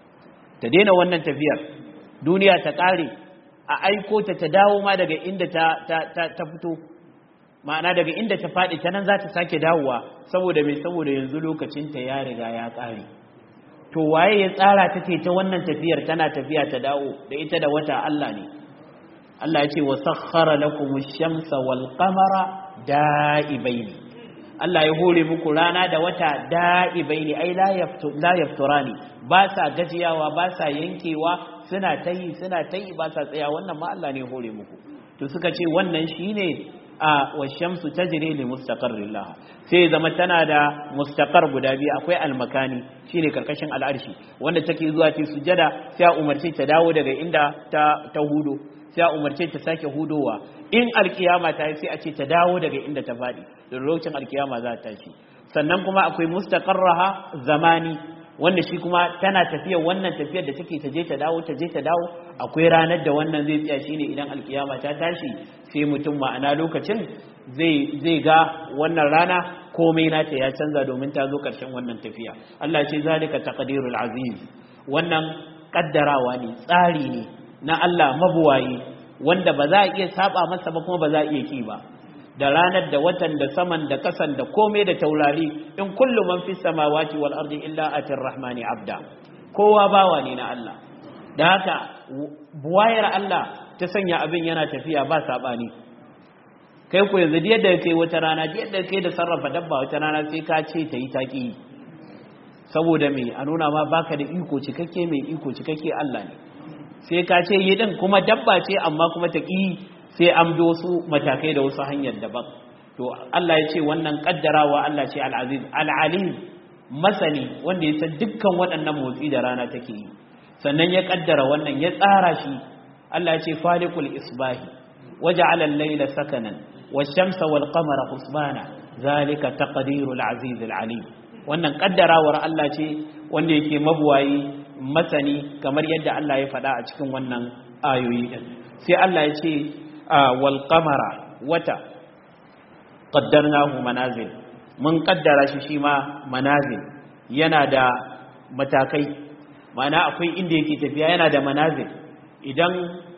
ta daina wannan tafiyar duniya ta ƙare a aiko ta ta dawo ma daga inda ta, ta, fito ma'ana daga inda ta faɗi ta nan za ta sake dawowa saboda mai saboda yanzu lokacinta ya riga ya ƙare to waye ya tsara ta ce ta wannan tafiyar tana tafiya ta dawo da ita da wata Allah ne Allah ya ce wa sakhara lakum ash-shamsa wal qamara da'ibaini Allah ya hore muku rana da wata da'ibaini ai la yaftu la yafturani ba sa gajiyawa ba sa yankewa suna ta yi suna ta yi ba sa tsaya wannan ma Allah ne hore muku to suka ce wannan shine a washamsu tajri li mustaqarrin laha sai zama tana da mustaqar guda biyu akwai almakani shine karkashin al'arshi wanda take zuwa ta sujada sai a umarce ta dawo daga inda ta ta hudo sai a umarce ta sake hudowa in alkiyama ta yi sai a ce ta dawo daga inda ta faɗi da lokacin alkiyama za ta tashi sannan kuma akwai mustaqarraha zamani wanda shi kuma tana tafiya wannan tafiyar da take ta je ta dawo ta je ta dawo akwai ranar da wannan zai tsaya shine idan alkiyama ta tashi sai mutum ma'ana lokacin zai zai ga wannan rana komai nata ya canza domin ta zo karshen wannan tafiya Allah ce zalika taqdirul aziz wannan kaddarawa ne tsari ne na Allah mabuwayi wanda ba za a iya saba masa ba kuma ba za a iya ki ba da ranar da watan da saman da kasan da komai da taurari in kullu man fi samawati wal ardi illa atir rahmani abda kowa bawa ne na Allah da haka buwayar Allah ta sanya abin yana tafiya ba sabani kai ko yanzu da yadda kai wata rana da yadda kai da sarrafa dabba wata rana sai ka ce ta yi taki saboda me a nuna ma baka da iko cikakke mai iko cikakke Allah ne sai ka ce yi din kuma dabba ce amma kuma ta ƙi sai an bi wasu matakai da wasu hanyar daban to Allah ya ce wannan kaddarawa Allah ce al-aziz al-alim masani wanda ya san dukkan waɗannan motsi da rana take yi sannan ya kaddara wannan ya tsara shi Allah ya ce falikul isbahi waja'ala al-layla sakanan wash-shamsa wal-qamara husbana zalika taqdirul aziz al-alim wannan kaddarawar Allah ce wanda yake mabuwayi masani kamar yadda Allah ya faɗa a cikin wannan ayoyi din sai Allah ya ce wal qamara wata qaddarnahu manazil mun kaddara shi shi ma manazil yana da matakai ma'ana akwai inda yake tafiya yana da manazil idan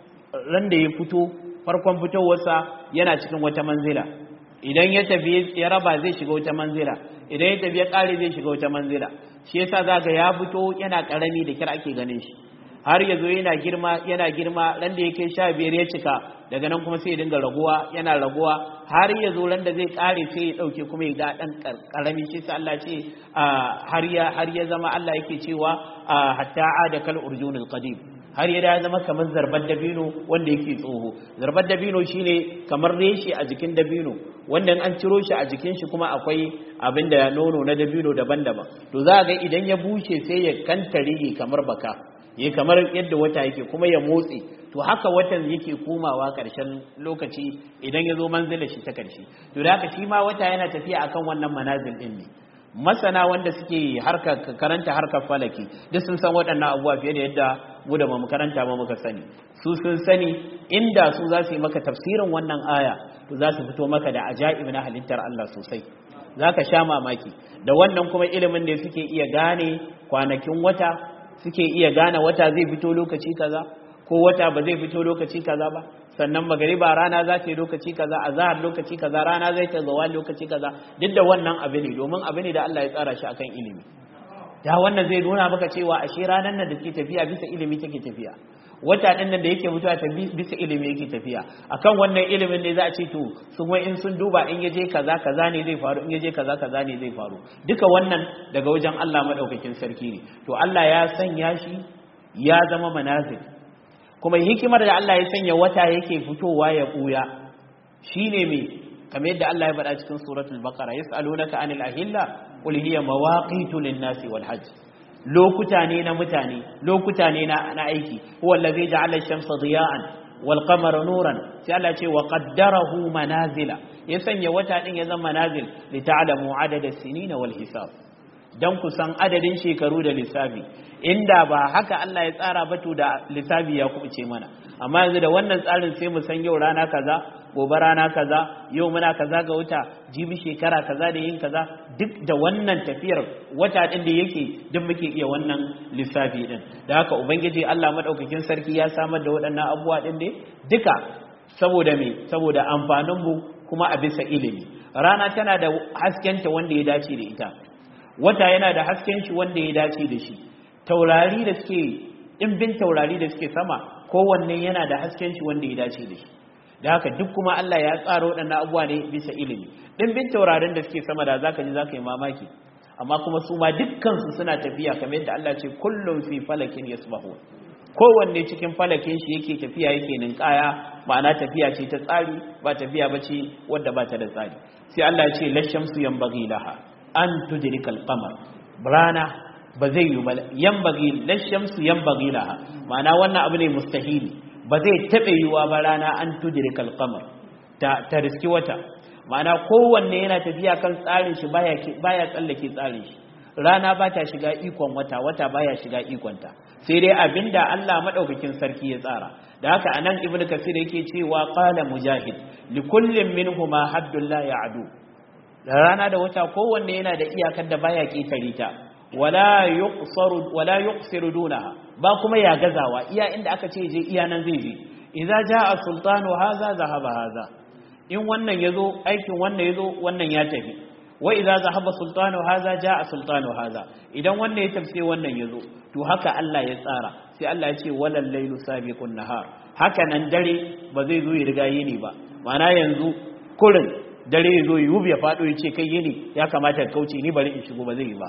ran da ya fito farkon fitowarsa yana cikin wata manzila idan ya tafi ya raba zai shiga wata manzila idan ya tafi ya kare zai shiga wata manzila shi yasa zaka ya fito yana karami da kira ake ganin shi har yazo yana girma yana girma ran da yake sha biyar ya cika daga nan kuma sai ya dinga raguwa yana raguwa har yazo ran da zai kare sai ya dauke kuma ya ga dan karami shi sai Allah ce har ya har ya zama Allah yake cewa hatta ada kal urjunil qadim har ya da zama kamar zarbar dabino wanda yake tsoho zarbar dabino shine kamar reshe a jikin dabino wanda an ciro shi a jikin shi kuma akwai abin da nono na dabino daban-daban to za ga idan ya bushe sai ya kantare kamar baka ya kamar yadda wata yake kuma ya motsi to haka watan yake komawa ƙarshen lokaci idan ya zo manzila shi ta ƙarshe to da haka shi ma wata yana tafiya akan wannan manazil din ne masana wanda suke harka karanta harkar falaki duk sun san waɗannan abubuwa fiye da yadda mu da mu karanta ba muka sani su sun sani inda su za su yi maka tafsirin wannan aya to za su fito maka da ajaib na halittar Allah sosai za ka sha mamaki da wannan kuma ilimin ne suke iya gane kwanakin wata suke iya gane wata zai fito lokaci kaza ko wata ba zai fito lokaci kaza ba sannan magariba rana za ta yi lokaci kaza a zahar lokaci kaza rana zai ta zawa lokaci kaza duk da wannan abu ne domin abu ne da Allah ya tsara shi akan ilimi da wannan zai nuna maka cewa ashe ranar nan da ke tafiya bisa ilimi take tafiya wata ɗin nan da yake mutuwa ta bisa ilimi yake tafiya akan wannan ilimin ne za a ce to sun wai in sun duba in yaje kaza kaza ne zai faru in yaje kaza kaza ne zai faru duka wannan daga wajen Allah madaukakin sarki ne to Allah ya sanya shi ya zama manazil kuma hikimar da Allah ya sanya wata yake fitowa ya buya shine me kamar yadda Allah ya faɗa cikin suratul baqara yas'alunaka anil ahilla qul hiya mawaqitu lin-nasi wal hajj lokuta ne na mutane lokuta ne na na aiki huwa allazi ja'ala ash-shamsa diya'an wal qamara nuran sai Allah ce wa qaddarahu manazila ya sanya wata din ya zama manazil li ta'lamu adada as-sinina wal hisab dan ku san adadin shekaru da lissafi inda ba haka Allah ya tsara ba to da lissafi ya kubuce mana amma yanzu da wannan tsarin sai mu san yau rana kaza gobe rana kaza yau muna kaza ga wata jibi shekara kaza da yin kaza duk da wannan tafiyar wata din da yake duk muke iya wannan lissafi din da haka ubangiji Allah madaukakin sarki ya samar da waɗannan abubuwa din ne duka saboda me saboda amfanin mu kuma a bisa ilimi rana tana da haskenta wanda ya dace da ita wata yana da hasken shi wanda ya dace da shi taurari da suke ɗimbin taurari da suke sama kowanne yana da hasken shi wanda ya dace da shi da haka duk kuma Allah ya tsara waɗannan abubuwa ne bisa ilimi ɗimbin taurarin da suke sama da zaka ji zaka yi mamaki amma kuma su ma dukkansu suna tafiya kamar yadda Allah ce kullum fi falakin yasbahu kowanne cikin falakin shi yake tafiya yake ninkaya ma'ana tafiya ce ta tsari ba tafiya ba ce wadda ba ta da tsari sai Allah ya ce lashamsu yanbaghi laha an tudrikal qamar rana ba zai yi ba yanbaghi lashamsu yanbaghi laha ma'ana wannan abu ne mustahili ba zai taɓa yiwa ba rana an tudrikal qamar ta ta riski wata ma'ana kowanne yana tafiya kan tsarin shi baya baya tsallake tsarin shi rana ba ta shiga ikon wata wata baya shiga ikonta sai dai abinda Allah madaukakin sarki ya tsara da haka anan ibnu kasir yake cewa qala mujahid li kullin minhuma haddun la ya'du da rana da wata kowanne yana da iyakar da baya ketare ta wala yuqsaru wala yuqsiru dunaha ba kuma ya gazawa iya inda aka ce je iya nan zai je idza jaa sultanu haza zahaba haza in wannan yazo aikin wannan yazo wannan ya tafi wa idza zahaba sultanu haza jaa sultanu haza idan wannan ya tafsir wannan yazo to haka Allah ya tsara sai Allah ya ce walal laylu sabiqun nahar haka nan dare ba zai zo ya riga yini ba ma'ana yanzu kurin dare ya zo yi ya fado ya ce kai yini ya kamata ka kauce ni bari in shigo ba zai yi ba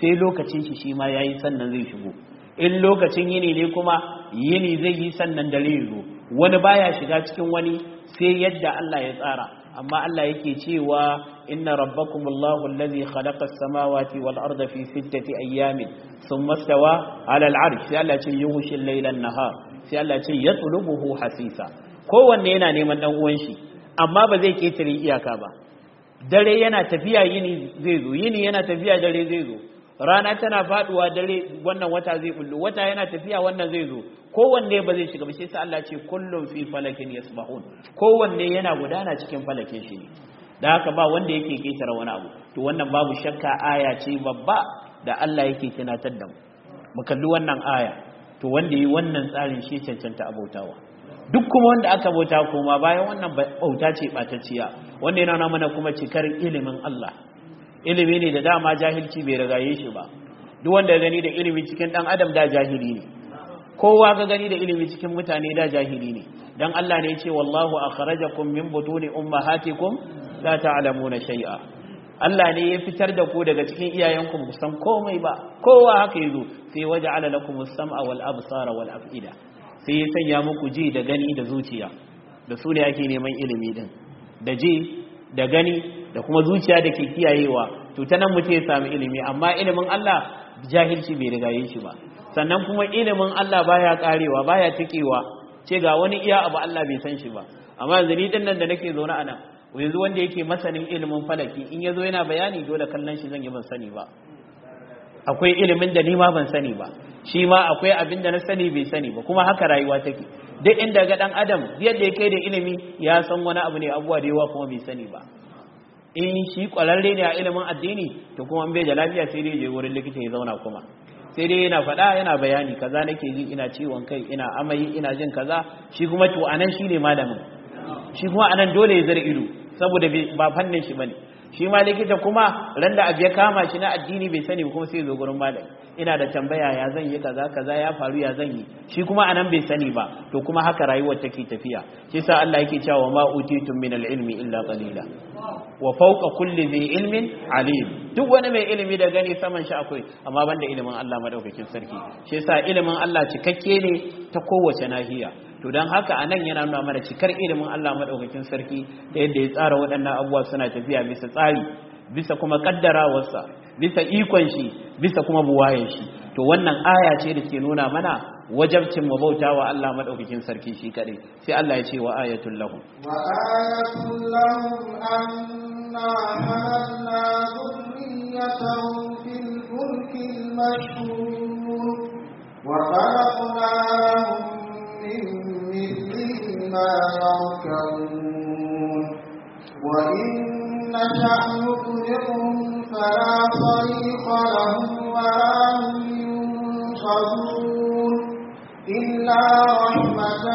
sai lokacin shi shi ma yayi sannan zai shigo in lokacin yini ne kuma yini zai yi sannan dare ya zo wani baya shiga cikin wani sai yadda Allah ya tsara amma Allah yake cewa inna rabbakumullahu allazi khalaqa as-samawati wal arda fi sittati ayyamin thumma stawa 'ala al-'arsh sai Allah ya ce yughshi al-layla an-nahar sai Allah ya ce yatlubuhu hasisa kowanne yana neman dan uwan shi amma ba zai ketare iyaka ba dare yana tafiya yini zai zo yini yana tafiya dare zai zo rana tana faduwa dare wannan wata zai bullo wata yana tafiya wannan zai zo kowanne ba zai shiga ba sai Allah ce kullum fi falakin yasbahun kowanne yana gudana cikin falakin shi ne da haka ba wanda yake ketara wani abu to wannan babu shakka aya ce babba da Allah yake tunatar da mu mu kalli wannan aya to wanda yi wannan tsarin shi cancanta abautawa duk kuma wanda aka bauta kuma bayan wannan bauta ce batacciya wanda yana nuna mana kuma cikar ilimin Allah ilimi ne da dama jahilci bai ragaye shi ba duk wanda ya gani da ilimi cikin dan adam da jahili ne kowa ga gani da ilimi cikin mutane da jahili ne dan Allah ne ya ce wallahu akhrajakum min butuni ummahatikum la ta'lamuna shay'a Allah ne ya fitar da ku daga cikin iyayenku ba san komai ba kowa haka yazo sai waja'ala lakumus sam'a wal absara wal af'ida sai ya sanya muku ji da gani da zuciya da su ne ake neman ilimi din da ji da gani da kuma zuciya da ke kiyayewa to ta nan mutum ya sami ilimi amma ilimin Allah jahilci bai rigaye shi ba sannan kuma ilimin Allah baya karewa baya tikewa ce ga wani iya abu Allah bai san shi ba amma yanzu ni dinnan da nake zaune a nan yanzu wanda yake masanin ilimin falaki in yazo yana bayani dole kallon shi zan yi ban sani ba akwai ilimin da ni ma ban sani ba shi ma akwai abin da na sani bai sani ba kuma haka rayuwa take duk inda ga dan adam yadda ya kai da ilimi ya san wani abu ne abuwa da yawa kuma bai sani ba in shi kwararre ne a ilimin addini to kuma bai da lafiya sai dai je wurin likita ya zauna kuma sai dai yana faɗa yana bayani kaza nake ji ina ciwon kai ina amai ina jin kaza shi kuma to anan shine malamin shi kuma anan dole ya zara ido saboda ba fannin shi bane shi ma likita kuma ran da abu ya kama shi na addini bai sani kuma sai zo gurin malami ina da tambaya ya zan yi kaza kaza ya faru ya zan yi shi kuma anan bai sani ba to kuma haka rayuwar take tafiya shi yasa Allah yake cewa ma utitum min al-ilmi illa qalila wa fawqa kulli dhi ilmin alim duk wani mai ilimi da gani saman shi akwai amma banda ilimin Allah madaukakin sarki shi yasa ilimin Allah cikakke ne ta kowace nahiya to don haka anan yana nuna mana cikar ilimin Allah madaukakin sarki da yadda ya tsara waɗannan abubuwa suna tafiya bisa tsari bisa kuma kaddarawarsa bisa ikon shi bisa kuma buwayen shi to wannan aya ce da ke nuna mana wajabcin mu bauta wa Allah madaukakin sarki shi kadai sai Allah ya ce wa ayatul lahum wa ayatul lahum anna hamalna dhurriyyatahum fil fulkil mashhur wa khalaqna lahum من مثله ما يركبون وإن نشأ نطلقهم فلا صريخ لهم ولا هم ينقذون إلا رحمة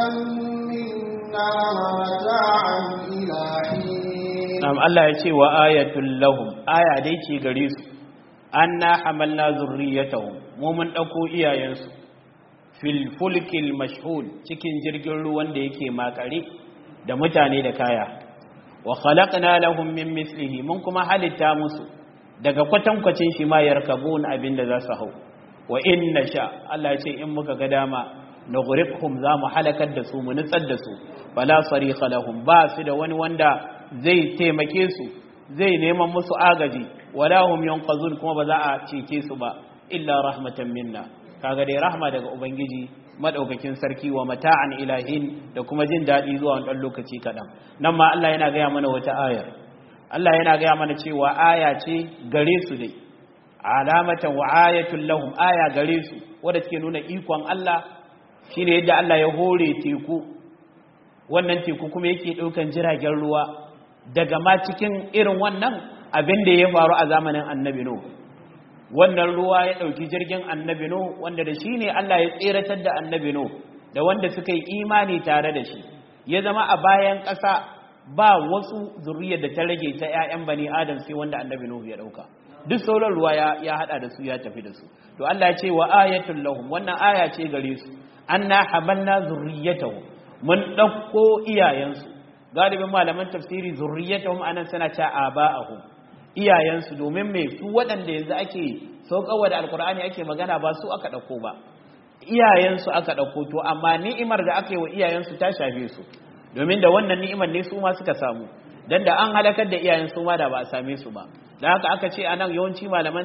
منا ومتاعا إلى حين نعم الله يشي وآية لهم آية ديشي غريس أنا حملنا ذريتهم ومن أكو إيا ينسو filfulkil mashhul cikin jirgin ruwan da yake makare da mutane da kaya wa khalaqna lahum min mislihi mun kuma halitta musu daga kwatankwacin shi ma yarkabun abinda za su hau wa inna sha Allah ce in muka ga dama nughriqhum za mu halakar da su mu nutsar da su fala sarikha lahum ba su da wani wanda zai taimake su zai neman musu agaji wala hum yanqazun kuma ba za a cece su ba illa rahmatan minna kaga dai rahma daga ubangiji madaukakin sarki wa mata'an ilahin da kuma jin dadi zuwa wani dan lokaci kadan nan ma Allah yana gaya mana wata ayar Allah yana gaya mana cewa aya ce gare su dai alamatan wa ayatul lahum aya gare su wanda take nuna ikon Allah shine yadda Allah ya hore teku wannan teku kuma yake daukan jiragen ruwa daga ma cikin irin wannan abin da ya faru a zamanin annabi Nuh wannan ruwa ya ɗauki jirgin annabi no wanda da shi ne Allah ya tseratar da annabi no da wanda suka yi imani tare da shi ya zama a bayan ƙasa ba wasu zuriyar da ta rage ta 'ya'yan bani adam sai wanda annabi no ya ɗauka duk sauran ruwa ya haɗa da su ya tafi da su to Allah ya ce wa ayatul lahum wannan aya ce gare su anna hamalna zurriyatahum mun ɗauko iyayensu galibin malaman tafsiri zurriyatahum anan suna ta aba'ahum iyayensu domin mai su waɗanda yanzu ake sauƙawa da alkur'ani ake magana ba su aka ɗauko ba iyayensu aka ɗauko to amma ni'imar da aka yi wa iyayensu ta shafe su domin da wannan ni'imar ne su ma suka samu dan da an halakar da iyayen su ma da ba a same su ba da haka aka ce anan yawanci malaman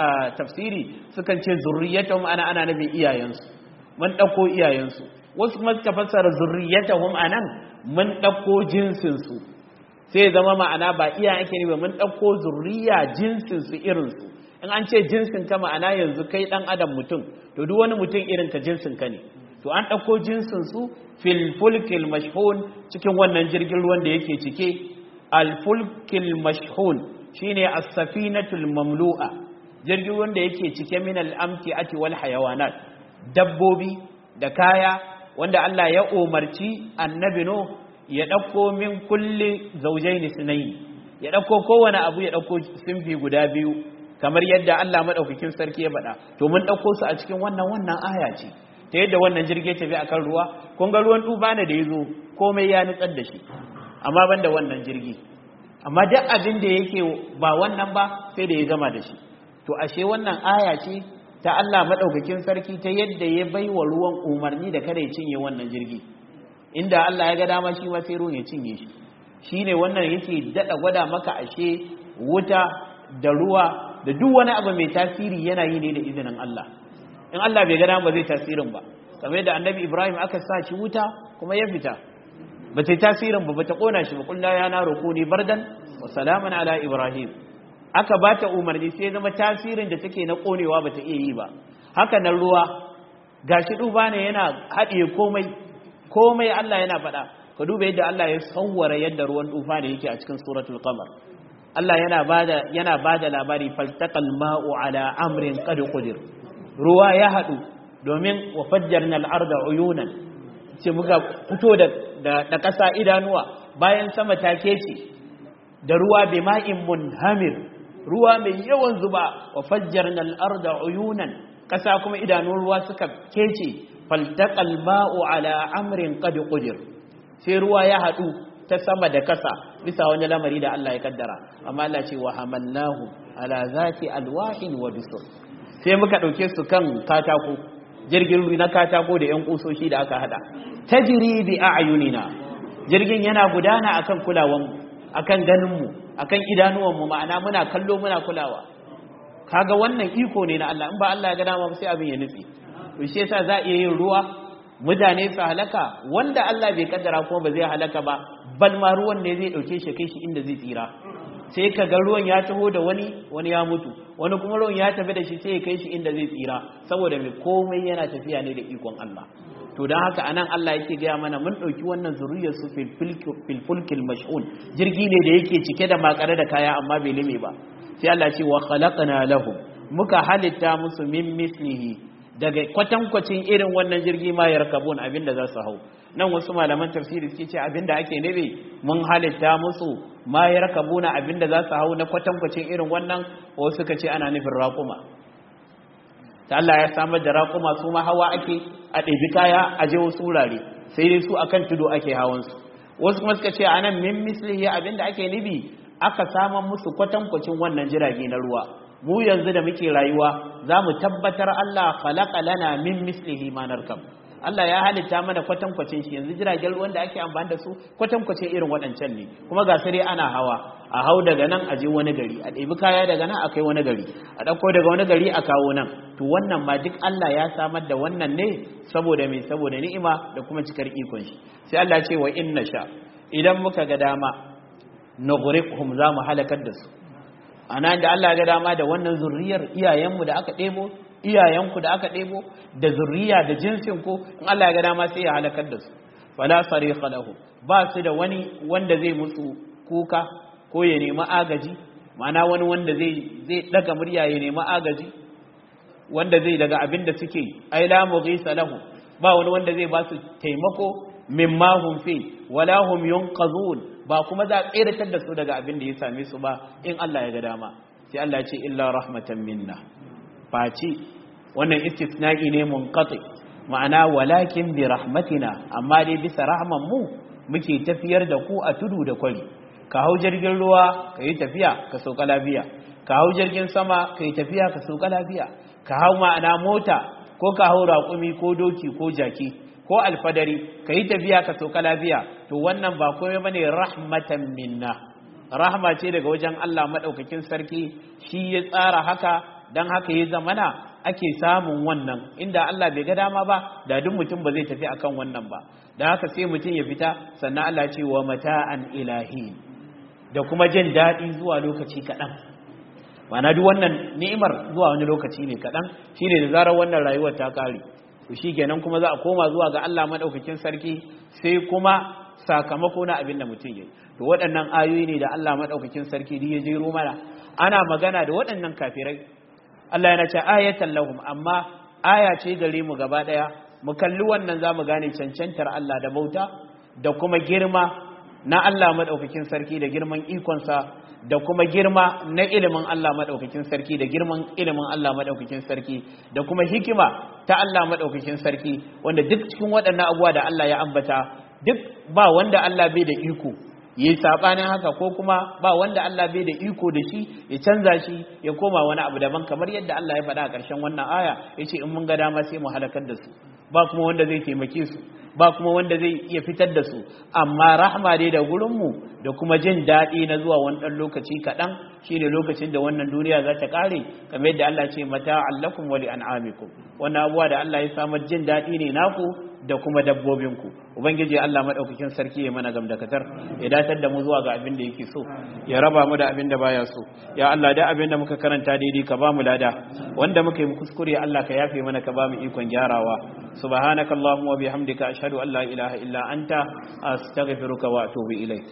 tafsiri sukan ce zurriyatahum ana ana nabin iyayensu mun ɗauko iyayensu wasu kuma suka fassara zurriyatahum anan mun ɗauko jinsin su sai zama ma'ana ba iya ake ne ba mun ɗauko zurriya jinsin su irin su in an ce jinsin ka ma'ana yanzu kai ɗan adam mutum to duk wani mutum irin ka jinsin ka ne to an ɗauko jinsin su fil fulkil mashhun cikin wannan jirgin ruwan da yake cike al fulkil mashhun shine as-safinatul mamlu'a jirgin ruwan da yake cike min al-amti'ati wal hayawanat dabbobi da kaya wanda Allah ya umarci annabi no ya ɗauko min kulli zaujaini sunayi ya ɗauko kowane abu ya ɗauko simfi guda biyu kamar yadda Allah maɗaukakin sarki ya faɗa to mun ɗauko su a cikin wannan wannan aya ce ta yadda wannan jirgi tafi akan ruwa kun ga ruwan tuba ne da ya zo komai ya nutsar da shi amma ban da wannan jirgi amma duk abin da yake ba wannan ba sai da ya gama da shi to ashe wannan aya ce ta Allah maɗaukakin sarki ta yadda ya bai wa ruwan umarni da kada ya cinye wannan jirgi inda Allah ya ga dama shi ma sai ruwan ya cinye shi shine wannan yake daɗa gwada maka ashe wuta da ruwa da duk wani abu mai tasiri yana yi ne da izinin Allah in Allah bai gana ba zai tasirin ba kamar yadda annabi Ibrahim aka sa shi wuta kuma ya fita ba ta tasirin ba ba ta kona shi ba kullu ya na rukuni bardan wa salaman ala Ibrahim aka ba ta umarni sai zama tasirin da take na konewa ba ta iya yi ba haka nan ruwa gashi duba ne yana haɗiye komai komai Allah yana faɗa ka duba yadda Allah ya sauwara yadda ruwan tufa ne yake a cikin suratul qamar Allah yana bada yana bada labari faltaqal ma'u ala amrin qad qadir ruwa ya hadu domin wa fajjarna al-arda uyunan ce muka fito da da kasa idanuwa bayan sama ta kece da ruwa bi ma'in munhamir ruwa mai yawan zuba wa fajjarna al-arda uyunan kasa kuma idanun ruwa suka kece faltaqal ma'u ala amrin qad qadir sai ruwa ya hadu ta sama da kasa bisa wani lamari da Allah ya kaddara amma Allah ce wa hamalnahu ala zati alwahin wa dusur sai muka dauke su kan katako jirgin na katako da yan kusoshi da aka hada tajri bi a'yunina jirgin yana gudana akan kulawan akan ganin mu akan idanuwan mu ma'ana muna kallo muna kulawa kaga wannan iko ne na Allah in ba Allah ya ga dama sai abin ya nutse to shi yasa za a iya yin ruwa mutane su halaka wanda Allah bai kaddara kuma ba zai halaka ba bal ma ruwan ne zai dauke shi kai shi inda zai tsira sai ka ga ruwan ya taho da wani wani ya mutu wani kuma ruwan ya tafi da shi sai ya kai shi inda zai tsira saboda mai komai yana tafiya ne da ikon Allah to dan haka anan Allah yake gaya mana mun dauki wannan zuriyar su fil fulkil mash'un jirgi ne da yake cike da makare da kaya amma bai lime ba sai Allah ce wa khalaqna lahum muka halitta musu min mislihi daga kwatankwacin irin wannan jirgi ma ya rakabun abinda za su hau nan wasu malaman tafsiri suke ce abinda ake nabe mun halitta musu ma ya rakabuna abinda za su hau na kwatankwacin irin wannan wasu suka ce ana nufin raƙuma ta Allah ya samar da raƙuma su ma hawa ake a ɗabi kaya a je wasu wurare sai dai su akan tudu ake hawansu wasu kuma suka ce anan min mislihi abinda ake nubi aka samar musu kwatankwacin wannan jirage na ruwa mu yanzu da muke rayuwa za mu tabbatar Allah khalaqa lana min mislihi ma narkab Allah ya halitta mana kwatankwacin shi yanzu jiragen ruwan da ake amfani da su kwatankwacin irin waɗancan ne kuma ga sai ana hawa a hau daga nan a je wani gari a ɗebi kaya daga nan a kai wani gari a ɗauko daga wani gari a kawo nan to wannan ma duk Allah ya samar da wannan ne saboda me saboda ni'ima da kuma cikar ikon shi sai Allah ce wa inna sha idan muka ga dama nughriqhum za mu halakar da su ana da Allah ga dama da wannan zurriyar iyayenmu da aka ɗebo iyayenku da aka ɗebo da zurriya da jinsin ku in Allah ya ga dama sai ya halakar da su fala sariqa lahu ba su da wani wanda zai musu kuka ko ya nemi agaji ma'ana wani wanda zai zai daga murya ya nemi agaji wanda zai daga abin da suke ai la mughisa lahu ba wani wanda zai ba su taimako mimma hum fi wala hum yunqazun ba kuma za a tseratar da su daga abin da ya same su ba in Allah ya ga dama sai Allah ya ce illa rahmatan minna face wannan istisna'i ne munqati ma'ana walakin bi rahmatina amma dai bisa rahman mu muke tafiyar da ku a tudu da kwari ka hau jirgin ruwa ka yi tafiya ka sauka lafiya ka hau jirgin sama ka yi tafiya ka sauka lafiya ka hau ma'ana mota ko ka hau raƙumi ko doki ko jaki ko alfadari ka yi tafiya ka sauka lafiya to wannan ba komai ba ne rahmatan minna rahma ce daga wajen Allah maɗaukakin sarki shi ya tsara haka don haka ya zamana ake samun wannan inda Allah bai ga dama ba da duk mutum ba zai tafi akan wannan ba da haka sai mutum ya fita sannan Allah ce wa mata'an ilahi da kuma jin daɗi zuwa lokaci kaɗan mana duk wannan ni'imar zuwa wani lokaci ne kaɗan shine da zarar wannan rayuwar ta ƙare to shi kenan kuma za a koma zuwa ga Allah maɗaukakin sarki sai kuma sakamako na abin da mutum ya to waɗannan ayoyi ne da Allah maɗaukakin sarki da ya jero mana ana magana da waɗannan kafirai Allah yana ce ayatan lahum amma aya ce gare mu gaba daya mu kalli wannan zamu gane cancantar Allah da bauta da kuma girma na Allah madaukakin sarki da girman ikonsa da kuma girma na ilimin Allah madaukakin sarki da girman ilimin Allah madaukakin sarki da kuma hikima ta Allah madaukakin sarki wanda duk cikin waɗannan abubuwa da Allah ya ambata duk ba wanda Allah bai da iko yi sabanin haka ko kuma ba wanda Allah bai da iko da shi ya canza shi ya koma wani abu daban kamar yadda Allah ya faɗa a ƙarshen wannan aya yace in mun ga dama sai mu halakar da su ba kuma wanda zai taimake su ba kuma wanda zai iya fitar da su amma rahma dai da gurin mu da kuma jin daɗi na zuwa wani ɗan lokaci kaɗan shine lokacin da wannan duniya za ta ƙare kamar yadda Allah ce mata allakum wa li an'amikum wannan abuwa da Allah ya samar jin daɗi ne naku da kuma dabbobinku ubangiji Allah madaukakin sarki ya mana gamdakatar ya datar da mu zuwa ga abin da yake so ya raba mu da abin da baya so ya Allah da abin da muka karanta daidai ka ba mu lada wanda muka yi kuskure Allah ka yafe mana ka ba mu ikon gyarawa subhanakallahumma wa bihamdika ashhadu an la ilaha illa anta astaghfiruka wa atubu ilaik